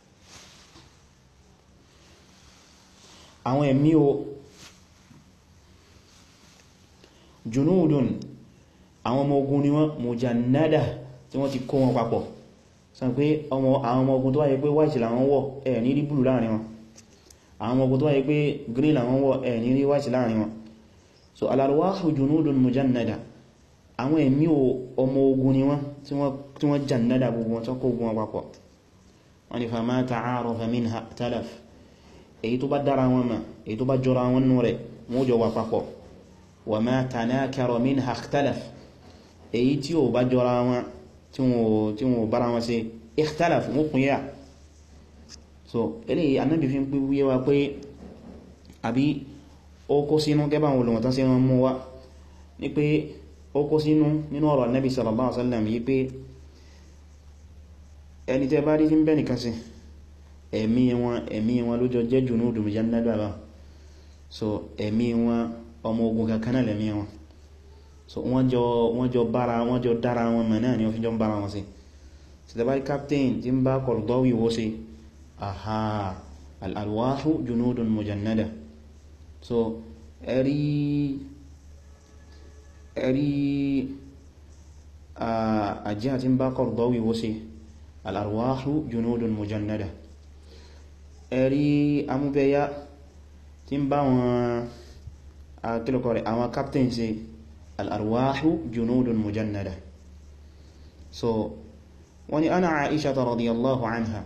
Speaker 1: àwọn ẹ̀mí o junudun àwọn ọmọ ogun ni wọ́n mujannada tí wọ́n ti kó wọn papọ̀ sọ pé àwọn ọmọ ogun tó wáyé pé white làwọn wọ̀ ẹ̀ ní rí blue láàrin wọn àwọn ọmọ ogun tó wáyé pé green làwọn wọ̀ ẹ̀ ní rí white láàrin wọn so al-arwahu junudun mujannada àwọn ẹ̀mí ọmọ ogun ni wọ́n tí wọ́n jannada gbogbo wọn tó kó ogun wọn papọ̀ wọ́n ni fama ta'arafa minha talaf èyí tó bá dára wọn ma èyí tó bá jọra wọn nú rẹ̀ wọ́n jọ wà papọ̀ wa ma tanakara minha ikhtalaf èyí tí ó bá jọra wọn tí wọ́n bára wọn ṣe ikhtalaf wọ́n kún yá so eléyìí Ànábì fi ń pí wúyé wa pé àbí ó kó sínú gẹ́bà wọn olùmọ̀tán sí wọn mú wá ní pé ó kó sínú nínú ọ̀rọ̀ Ànábì sallallahu alaihi wasallam yí pé ẹni tẹ́ bá rí tí ń bẹ́ nìkan sí ẹ̀mí wọn ẹ̀mí wọn ló jọ jẹ́ junudu mujannada bá so ẹ̀mí wọn ọmọ ogun kankan náà lẹ́mí wọn so wọ́n jọ wọ́n jọ bára wọ́n jọ dára wọn mọ̀ náà ni wọ́n fi jọ ń bára wọn sí sìtẹ̀bárí captain tí ń bá Qaradawi wó sí àhá al-arwahu junudun mujannada so ẹ̀rí ẹ̀rí àjíyà tí ń bá Qaradawi wó sí al-arwahu junudun mujannada ẹ̀rí amúbẹ̀yà tí ń bá wọn akílùkọ rẹ̀ àwọn captain sí al'arwahu junudun mujannada so wani ana aisha ta radiyallahu anha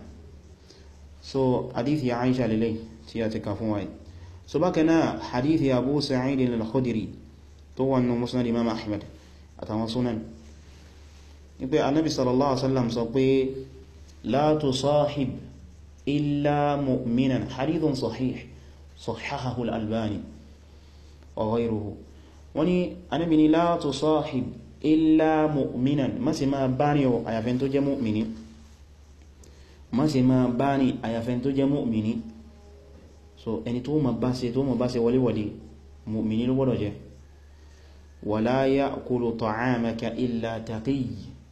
Speaker 1: so hadithi ya aisha lilai tí ya ti kafin wáyé so bákan náà hadithi abu sa'idin al-khudiri tó wannan musnad imam ahmad àtàwọn sunan ní pé annabi sallallahu alaihi wasallam sọ pé la tusahib illa mu'minan hadithun sahih sahahahu al-albani wa ghayruhu wani Ànábì ní la tusahib illa mu'minan má ṣe máa bá ní ọ àyàfẹ́ tó jẹ́ mu'mini má ṣe máa bá ní àyàfẹ́ tó jẹ́ mu'mini so ẹni tó ma bá ṣe tó ma bá ṣe wọléwọlé mu'mini ló gbọ́dọ̀ jẹ́ wala ya'kulu ta'amaka illa taqiy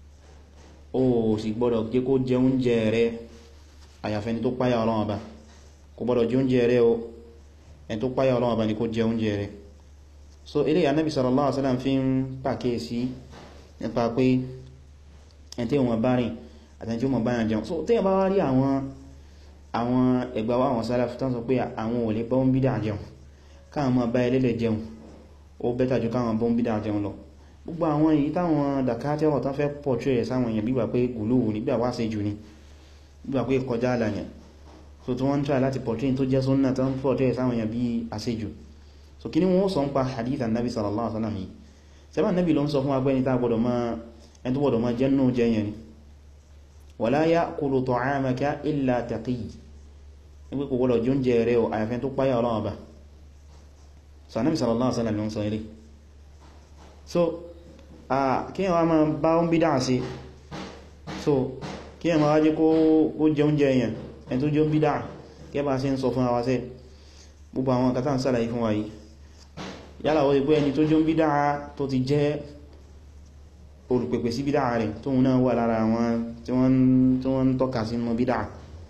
Speaker 1: ó sì gbọ́dọ̀ jẹ́ kó jẹ oúnjẹ rẹ àyàfẹ́ ni tó páyà Ọlọ́run Ọba kò gbọ́dọ̀ jẹ oúnjẹ rẹ o ẹni tó páyà Ọlọ́run Ọba ni kó jẹ oúnjẹ rẹ so ilé Ànábì sallallahu alaihi wasallam fi ń pàkíyèsí nípa pé ẹni tí wọ́n bá rìn àti tí wọ́n bá yàn jẹun so tí wọ́n bá wá rí àwọn àwọn ẹgbà wa àwọn Salaf tán sọ pé àwọn ò lè bá ń bídà jẹun káwọn máa bá ẹlẹ́lẹ̀ jẹun ó bẹ́tà jù káwọn bá ń bídà jẹun lọ gbogbo àwọn èyí táwọn dàkátẹ́wọ̀ tán fẹ́ portray ẹ̀ sáwọn èèyàn bígbà pé gùlúwù ní bígbà wá sí jù ní bígbà pé kọjá àlàyàn so tí wọ́n ń try láti portray tó jẹ́ sunnah tán portray ẹ̀ sáwọn èèyàn bí àṣejù so kí ni wọ́n sọ ń pa hadith annabi sallallahu alaihi wasallam yìí sẹ́bà annabi ló ń sọ fún agbẹ́ni tá gbọdọ̀ máa ẹni tó gbọdọ̀ máa jẹ́ nù jẹ́ yẹn ni wala ya'kulu ta'amaka illa taqiy nígbé kò gbọdọ̀ jọ ń jẹ rẹ̀ àyàfẹ́ tó páyà Ọlọ́run Ọba so annabi sallallahu alaihi wasallam ló ń sọ ilé so kí yẹn wá máa bá ń bídá sí so kí yẹn máa wájé kó jẹ oúnjẹ yẹn ẹni tó jẹ ń bídá kẹ́ bá sí ń sọ fún àwa sẹ́ gbogbo àwọn kátà ń sàlàyé fún wa yìí yálà wọ́n ti pé ẹni tó jọ ń bídá tó ti jẹ́ olùpẹ̀pẹ̀ sí bídá rẹ̀ tó náà wà lára àwọn tí wọ́n ń tọ́ka sí mọ́ bídá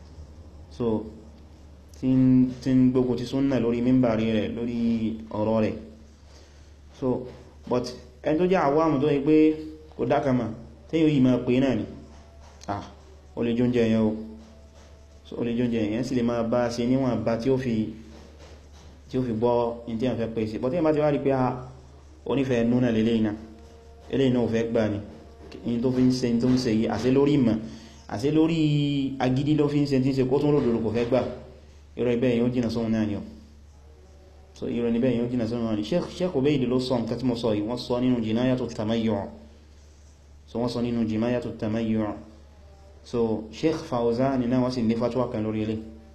Speaker 1: so tí ń gbogbo ti súnnà lórí mímbàrí rẹ̀ lórí ọ̀rọ̀ rẹ̀ so but ẹni tó jẹ́ àwọ́mù tó yí pé kò dákàmà tí yíò yìí máa pè náà ni ah o lè jóúnjẹ yẹn o so o lè jóúnjẹ yẹn sì lè máa bá ṣe níwọ̀n bá tí ó fi tí ó fi gbọ́ in tí a fẹ́ pèsè bọ́ tí a bá ti wá rí pé a onífẹ́ núnà lélé iná ilé iná ò fẹ́ gbà ní in tó fi ń ṣe tó ń ṣe yìí àṣẹ lórí ìmọ̀ àṣẹ lórí agídí ló fi ń ṣe tí ń ṣe kó tún lòdòdó kò fẹ́ gbà irọ́ ibẹ̀ yóò jìnà sóhun náà ni ọ so irọ́ níbẹ̀ yóò jìnà sóhun náà ni Sheikh Ubayd ló sọ nǹkan tí mo sọ yìí wọ́n sọ nínú Jinayatu Tamayyu' so wọ́n sọ nínú Jinayatu Tamayyu' so Sheikh Fawzan náà wọ́n sì ní fatwa kan lórí ilé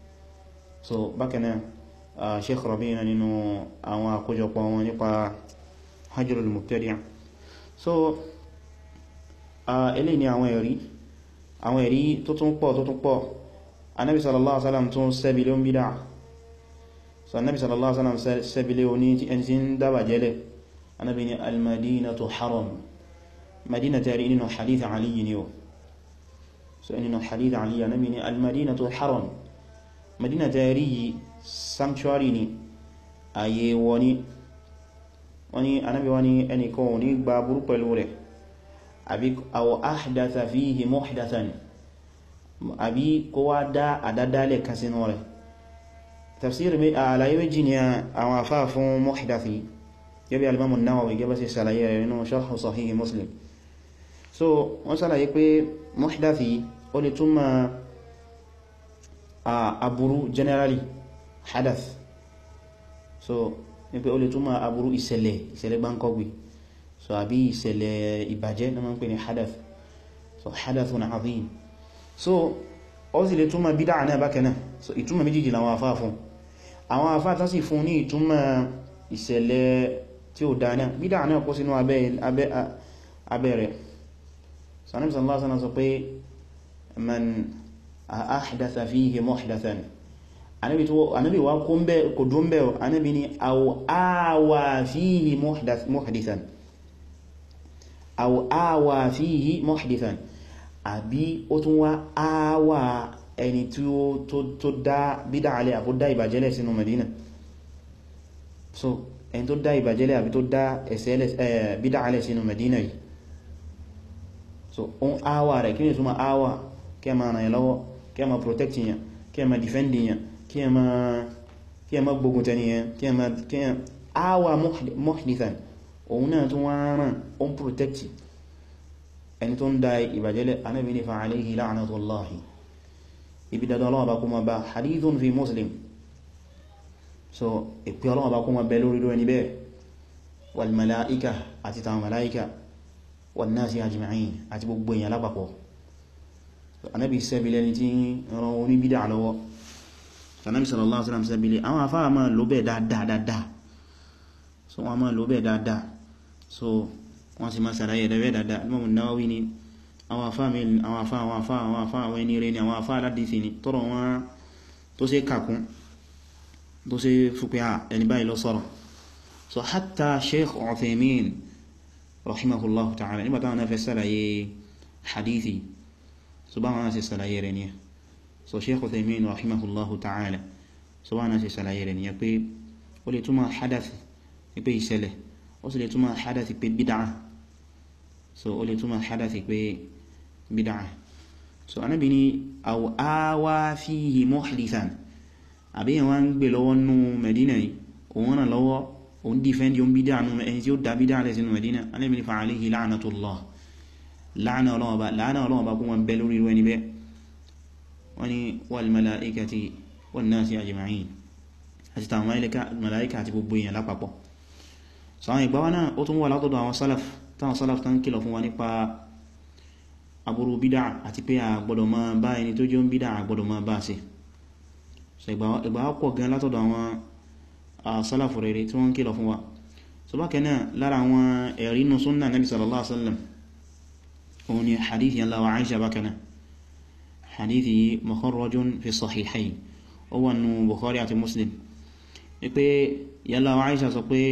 Speaker 1: so bákan náà Sheikh Rabi'na nínú àwọn àkójọpọ̀ wọn nípa hajjurul mubtadi' so eléyìí ni àwọn ẹ̀rí àwọn ẹ̀rí tó tún pọ̀ tó tún pọ̀ anábi sallallahu alaihi wasallam tún sẹ́bílé ń bídá so anábi sallallahu alaihi wasallam sẹ́bílé oní tí ẹni tí ń dábà jẹ́lẹ̀ anábi ni almadinatu haram madina tẹ́rí nínú hadith aliyu ni o so nínú hadith aliyu anábi ni almadinatu haram madina tẹ́rí sanctuary ni ayé wọní wani anábi wani ẹnìkan ò ní gba burú pẹ̀lú rẹ̀ àbí aw ahdatha fihi muhdathan àbí kó wá dá àdádálẹ̀ kan sínú rẹ̀ tafsir mi àlàyé méjì ni àwọn afá fún muhdathi gẹ́bí alimamun Nawawi gẹ́bá sí sàlàyé rẹ̀ nínú sharh sahih Muslim so wọ́n sàlàyé pé muhdathi ó lè túnmà aburú generally hadath so ní pé ó lè túnmà aburú ìṣẹ̀lẹ̀ ìṣẹ̀lẹ̀ gbáǹkọ́gbì so àbí ìṣẹ̀lẹ̀ ìbàjẹ́ na ma ń pè ní hadath so hadathun azim so ó sì lè túnmà bídá náà bákanáà so ìtúnmà méjìjì làwọn afá fún àwọn afá tán sì fún ní ìtúnmà ìṣẹ̀lẹ̀ tí ó dáná bídá náà kó sínú abẹ́ rẹ̀ sanim sallallahu alaihi wasallam sọ pé man ahdatha fihi muhdathan anabi wa kò dún bẹ́ anabi ni aw awa fihi muhdithan aw awa fihi muhdithan àbí ó tún wá awa ẹni tí ó tó dá bídá alẹ́ àbó dá ìbàjẹ́lẹ̀ sínú Medina so ẹni tó dá ìbàjẹ́lẹ̀ àbí tó dá ẹ̀sẹ̀ bídá alẹ́ sínú Medina yìí so on awa rẹ̀ kí ní túnmọ̀ awa kí ẹ ma ràn lọ́wọ́ kí ẹ ma protect yẹn kí ẹ ma defend yẹn kí ẹ ma gbógun tẹni yẹn kí ẹ awa muhdithan òun náà tún wọ́n rán on protect ẹni tó ń da ìbàjẹ́lẹ̀ anábi ní fa alayhi la'natullahi ibi dandan ọlọ́wọ́ bá kó ma bá hadithun fi muslim so ìpé ọlọ́wọ́ bá kó ma bẹ lórí lórí níbẹ̀ wal mala'ika àti tàwọn mala'ika wan nasi ajma'in àti gbogbo èèyàn lápapọ̀ anábi sẹ́bílẹ̀ ní tí ran oní bídà lọ́wọ́ anábi sallallahu alaihi wasallam sẹ́bílẹ̀ àwọn afá máa lò bẹ́ẹ̀ dáadáa so wọ́n máa lò bẹ́ẹ̀ dáadáa so wọ́n sì máa sàráyẹ̀ rẹ̀ dáadáa Imam Nawawi ni àwọn afá àwọn afá àwọn afá àwọn afá àwọn ẹni rẹ̀ ni àwọn afá aládìsí ni tọ́rọ wọn tó ṣe kàkún tó ṣe fúpẹ́ à ẹni báyìí lọ sọ́rọ̀ so hatta Sheikh Uthaymin rahimahullahu ta'ala nígbà táwọn náà fẹ́ sàlàyé hadithi so bá wọn sì sàlàyé rẹ̀ ni so Sheikh Uthaymin rahimahullahu ta'ala so bá wọn sì sàlàyé rẹ̀ ni pé ó lè túmọ̀ hadath ní pé ìṣẹ̀lẹ̀ ó sì lè túmọ̀ hadath pé bid'ah so ó lè túmọ̀ hadath pé bid'ah so anábi ni aw awa fihi muhdithan àbí yẹn wá ń gbé lọ́wọ́ nú Medina yìí òun ràn lọ́wọ́ òun dífẹ́ndì òun bídá nú ẹni tí ó dá bídá rẹ̀ sínú Medina anábi ni fa alayhi la'natullah láàánà ọlọ́wọ́ bá kún wọn bẹ lórí rẹ̀ níbẹ̀ wọ́n ni wal mala'ikati wan nasi ajma'in àti tàwọn mala'ika àti gbogbo èèyàn lápapọ̀ so àwọn ìgbàwà náà ó tún wà látọ̀dọ̀ àwọn salaf táwọn salaf tán kìlọ̀ fún wa nípa aburú bídá àti pé a gbọ́dọ̀ máa bá ẹni tó jẹ́ ń bídá a gbọ́dọ̀ máa bá sí so ìgbàwà pọ̀ gan látọ̀dọ̀ àwọn salaf rere tí wọ́n kìlọ̀ fún wa so bákan náà lára àwọn ẹ̀rí nù súnnà nabi sallallahu alaihi wasallam òun ni hadithi yalla wa aisha bákan náà hadithi mukharrajun fi sahihayn ó wà nù bukhari àti muslim ni pé yalla wa aisha sọ pé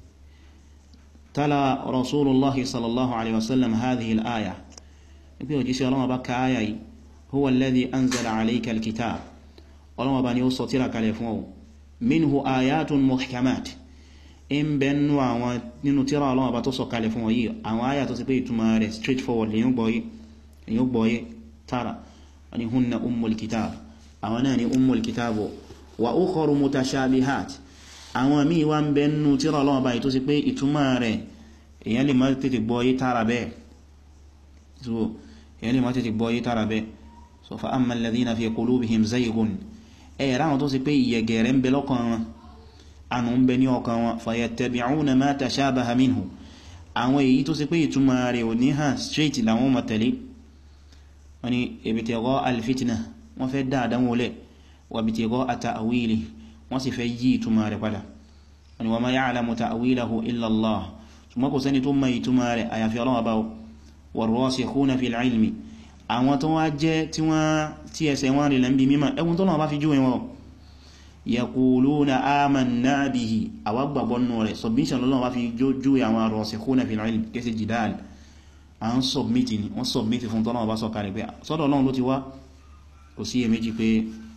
Speaker 1: tala rasulullahi sallallahu alaihi wasallam hadhihi al-aya ni pé òjíṣẹ́ Ọlọ́run bá ka aya yìí huwa alladhi anzala alayka al-kitab Ọlọ́run bá ní ó sọ tírà kalẹ̀ fún ọ minhu ayatun muhkamat in bẹnu àwọn nínú tírà Ọlọ́run bá tó sọ kalẹ̀ fún ọ yìí àwọn aya tó sì pé ìtumọ̀ rẹ̀ straightforward lèyàn gbọ́yé tara wani hunna ummul kitab àwọn náà ni ummul kitab wa ukharu mutashabihat àwọn míì wá ń bẹ nínú tírà Ọlọ́run báyìí tó sì pé ìtumọ̀ rẹ̀ èyàn lè má tètè gbọ́yé tààrà bẹ́ẹ̀ so èyàn lè má tètè gbọ́yé tààrà bẹ́ẹ̀ so fa amma alladhina fi qulubihim zayghun ẹ̀ ráwọn tó sì pé ìyẹ̀gẹ̀rẹ̀ ń bẹ lọ́kàn wọn ànú ń bẹ ní ọkàn wọn fayattabi'una ma tashabaha minhu àwọn èyí tó sì pé ìtumọ̀ rẹ̀ ò ní hàn straight làwọn mọ̀ tẹ̀lé wọ́n ni ibtigha al-fitna wọ́n fẹ́ dáadáa wọlé wa ibtigha ta'wili wọ́n sì fẹ́ yí ìtumọ̀ rẹ̀ padà wọ́n ni wa ma ya'lamu ta'wilahu illa Allah ṣùgbọ́n kò sẹ́ni tó mọ̀ ìtumọ̀ rẹ̀ àyàfi Ọlọ́run Ọba warrasikhuna fil ilmi àwọn tó wá jẹ́ tí wọ́n tí ẹsẹ̀ wọn rí lẹ́m̀bí mímọ̀ ẹwùn tó náà bá fi júwe wọn yaquluna amanna bihi àwágbàgbọ́nù rẹ̀ submission lọ́nà bá fi júwe àwọn rasikhuna fil ilmi kẹsì jidal à ń submiti ni wọ́n submiti fún tọ́nà bá sọ̀kalẹ̀ pé sọ́dọ̀ Ọlọ́run ló ti wá kò sí èméjì pé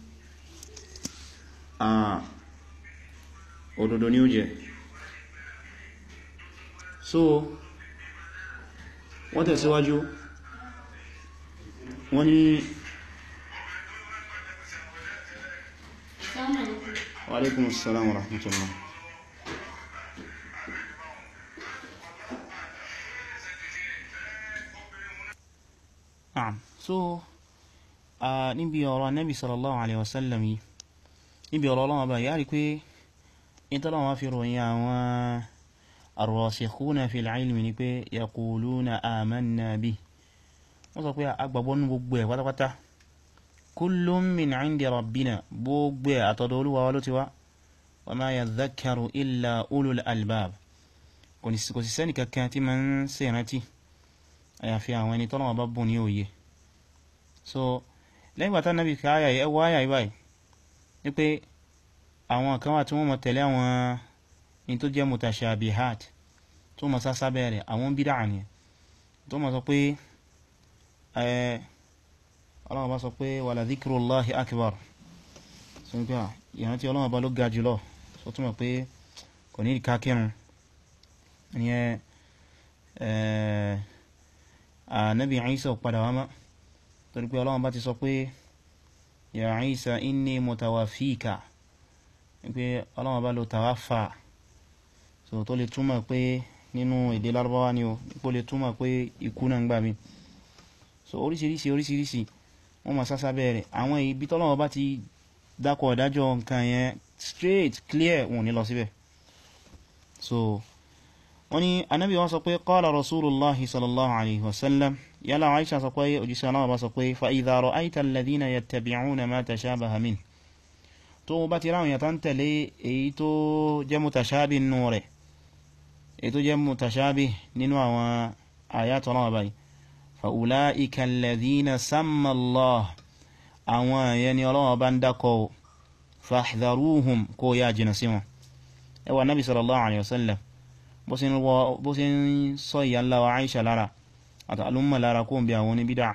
Speaker 1: òdodo ni ó jẹ́ so wọ́n tẹ̀síwájú wọ́n ní wa alaikumus salam wa rahmatullah Naam so níbi ọ̀rọ̀ Ànábì sallallahu alaihi wasallam yìí níbi ọ̀rọ̀ Ọlọ́run bá yà rí pé ìtọ́lọ́wọ́ fi ròyìn àwọn arrasikhuna fil ilmi ni pé yaquluna amanna bi wọ́n sọ pé agbàgbọ́ ní gbogbo ẹ̀ pátápátá kullun min indi rabbina gbogbo ẹ̀ àtọ̀dọ̀ Olúwa wa ló ti wá wa ma yadhakkaru illa ulul albab kò sì sẹ́ni kankan tí ma ń ṣe ìrántí àyàfi àwọn ẹni tọ́lọ́wọ́ bá bùn ní òye so lẹ́yìn bàtà nàbí káyà ẹwọ́ àyà ìbáyìí ní pé àwọn kan wà tí wọ́n mọ̀ tẹ̀lé àwọn in tó jẹ́ mutashabihat tó mọ̀ sásá bẹ̀rẹ̀ àwọn bídá ní tó mọ̀ sọ pé ọlọ́wọ́ bá sọ pé wala dhikrullahi akbar so ní pé ìrántí ọlọ́wọ́ bá ló ga jùlọ so túnmọ̀ pé kò ní ìká kírun ìyẹn Ànábì Ìsá padà wá mọ́ torí pé ọlọ́wọ́ bá ti sọ pé ya Ìsá inni mutawafika pé ọlọ́wọ́ bá lo tàwáfà so tó lè túmọ̀ pé nínú èdè lárúbáwá ni o ipò lè túmọ̀ pé ikú náà ń gbà mí so oríṣiríṣi oríṣiríṣi wọ́n ma sásá bẹ̀rẹ̀ àwọn ibi tọ́lọ́wọ́ bá ti dákọ̀ ìdájọ́ nǹkan yẹn straight clear wọn ní lọ síbẹ̀ so wọ́n ni anábì wọ́n sọ pé qala rasulullahi sallallahu alaihi wasallam yálà Aisha sọ pé òjíṣẹ́ aláwọ̀ bá sọ pé fa idha ra'aita alladhina yattabi'una ma tashabaha min tó bá ti ráwọn yàtọ̀ tẹ̀lé èyí tó jẹ́ mutashabi nínú rẹ̀ èyí tó jẹ́ mutashabi nínú àwọn ayatọ̀ náà báyìí fa ulaika alladhina samma Allah àwọn ẹ̀yẹ ni Ọlọ́run bá ń dákọ̀ fahdharuhum kó yá jìnà sí wọn ẹwà nabi sallallahu alaihi wasallam bó sí ń sọ ìyá ńlá wa Aisha lára àti alúmọ̀ lára kó ń bí àwọn oníbídà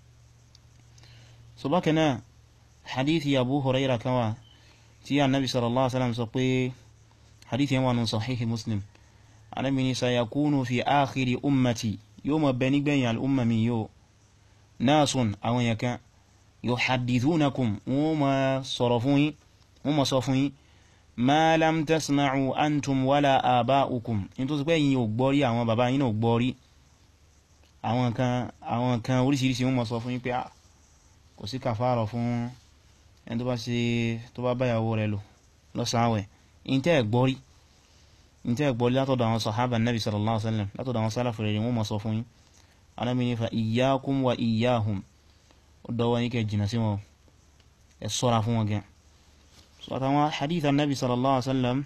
Speaker 1: so bákanáà hadithi Abu Hurairah kan wà tí annabi sallallahu alaihi wasallam sọ pé hadithi yẹn wà nù sahihi muslim annabi ni sayakunu fi akhiri ummati yóò mọ̀ bẹ nígbẹ̀yìn al'umma mi yóò nasun àwọn yakan yuhaddithunakum wọ́n ma sọ̀rọ̀ fún yín wọ́n ma sọ fún yín ma lam tasma'u antum wala aba'ukum in tó sì pé yín ò gbọ́rí àwọn bàbá yín ò gbọ́rí àwọn kan àwọn kan oríṣiríṣi wọ́n ma sọ fún yín pé kò sí kàfàrọ̀ fún ẹni tó bá ṣe tó bá báyàwó rẹ̀ lò lọ́sàáwẹ̀ in tẹ́ gbọ́rí in tẹ́ gbọ́rí látọ̀dọ̀ àwọn sahaba nabi sallallahu alaihi wasallam látọ̀dọ̀ àwọn sálàfù rẹ̀ wọ́n ma sọ fún yín Ànábì ní fa iyyakum wa iyyahum ó dọwọ́ yín kẹ́ jìnà sí wọn ẹ ṣọ́ra fún wọn gan so àtàwọn hadith annabi sallallahu alaihi wasallam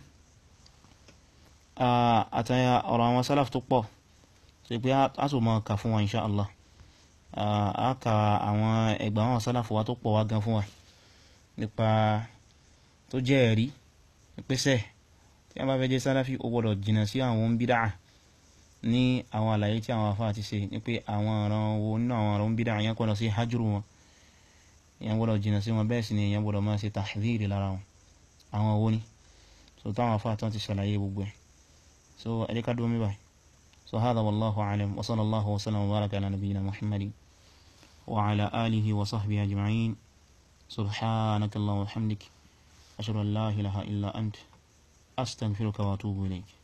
Speaker 1: àtàyà ọ̀rọ̀ àwọn sálàfù tó pọ̀ so pé a tó mọ́ ka fún wa insha Allah a ka àwọn ẹgbà àwọn sálàfù wa tó pọ̀ wá gan fún wa nípa tó jẹ́ ẹ̀rí pẹ́sẹ̀ tí a bá fẹ́ jẹ́ sálàfí ó gbọ́dọ̀ jìnà sí àwọn bídá ní àwọn àlàyé tí àwọn afá ti ṣe ní pé àwọn ọ̀ràn wo nínú àwọn ọ̀ràn bídá yẹn gbọ́dọ̀ sí hajjúrù wọn yẹn gbọ́dọ̀ jìnà sí wọn bẹ́ẹ̀ sì ni yẹn gbọ́dọ̀ máa ṣe tahdhiri lára wọn àwọn owó ní so táwọn afá tán ti ṣàlàyé gbogbo ẹ̀ so ẹ̀dẹ́ká dúró mi báyìí so hadha wallahu alam wa sallallahu wa sallam wa baraka ala nabiyyina muhammadin wa ala alihi wa sahbihi ajma'in سبحانك اللهم وبحمدك أشهد أن لا إله إلا أنت أستغفرك وأتوب إليك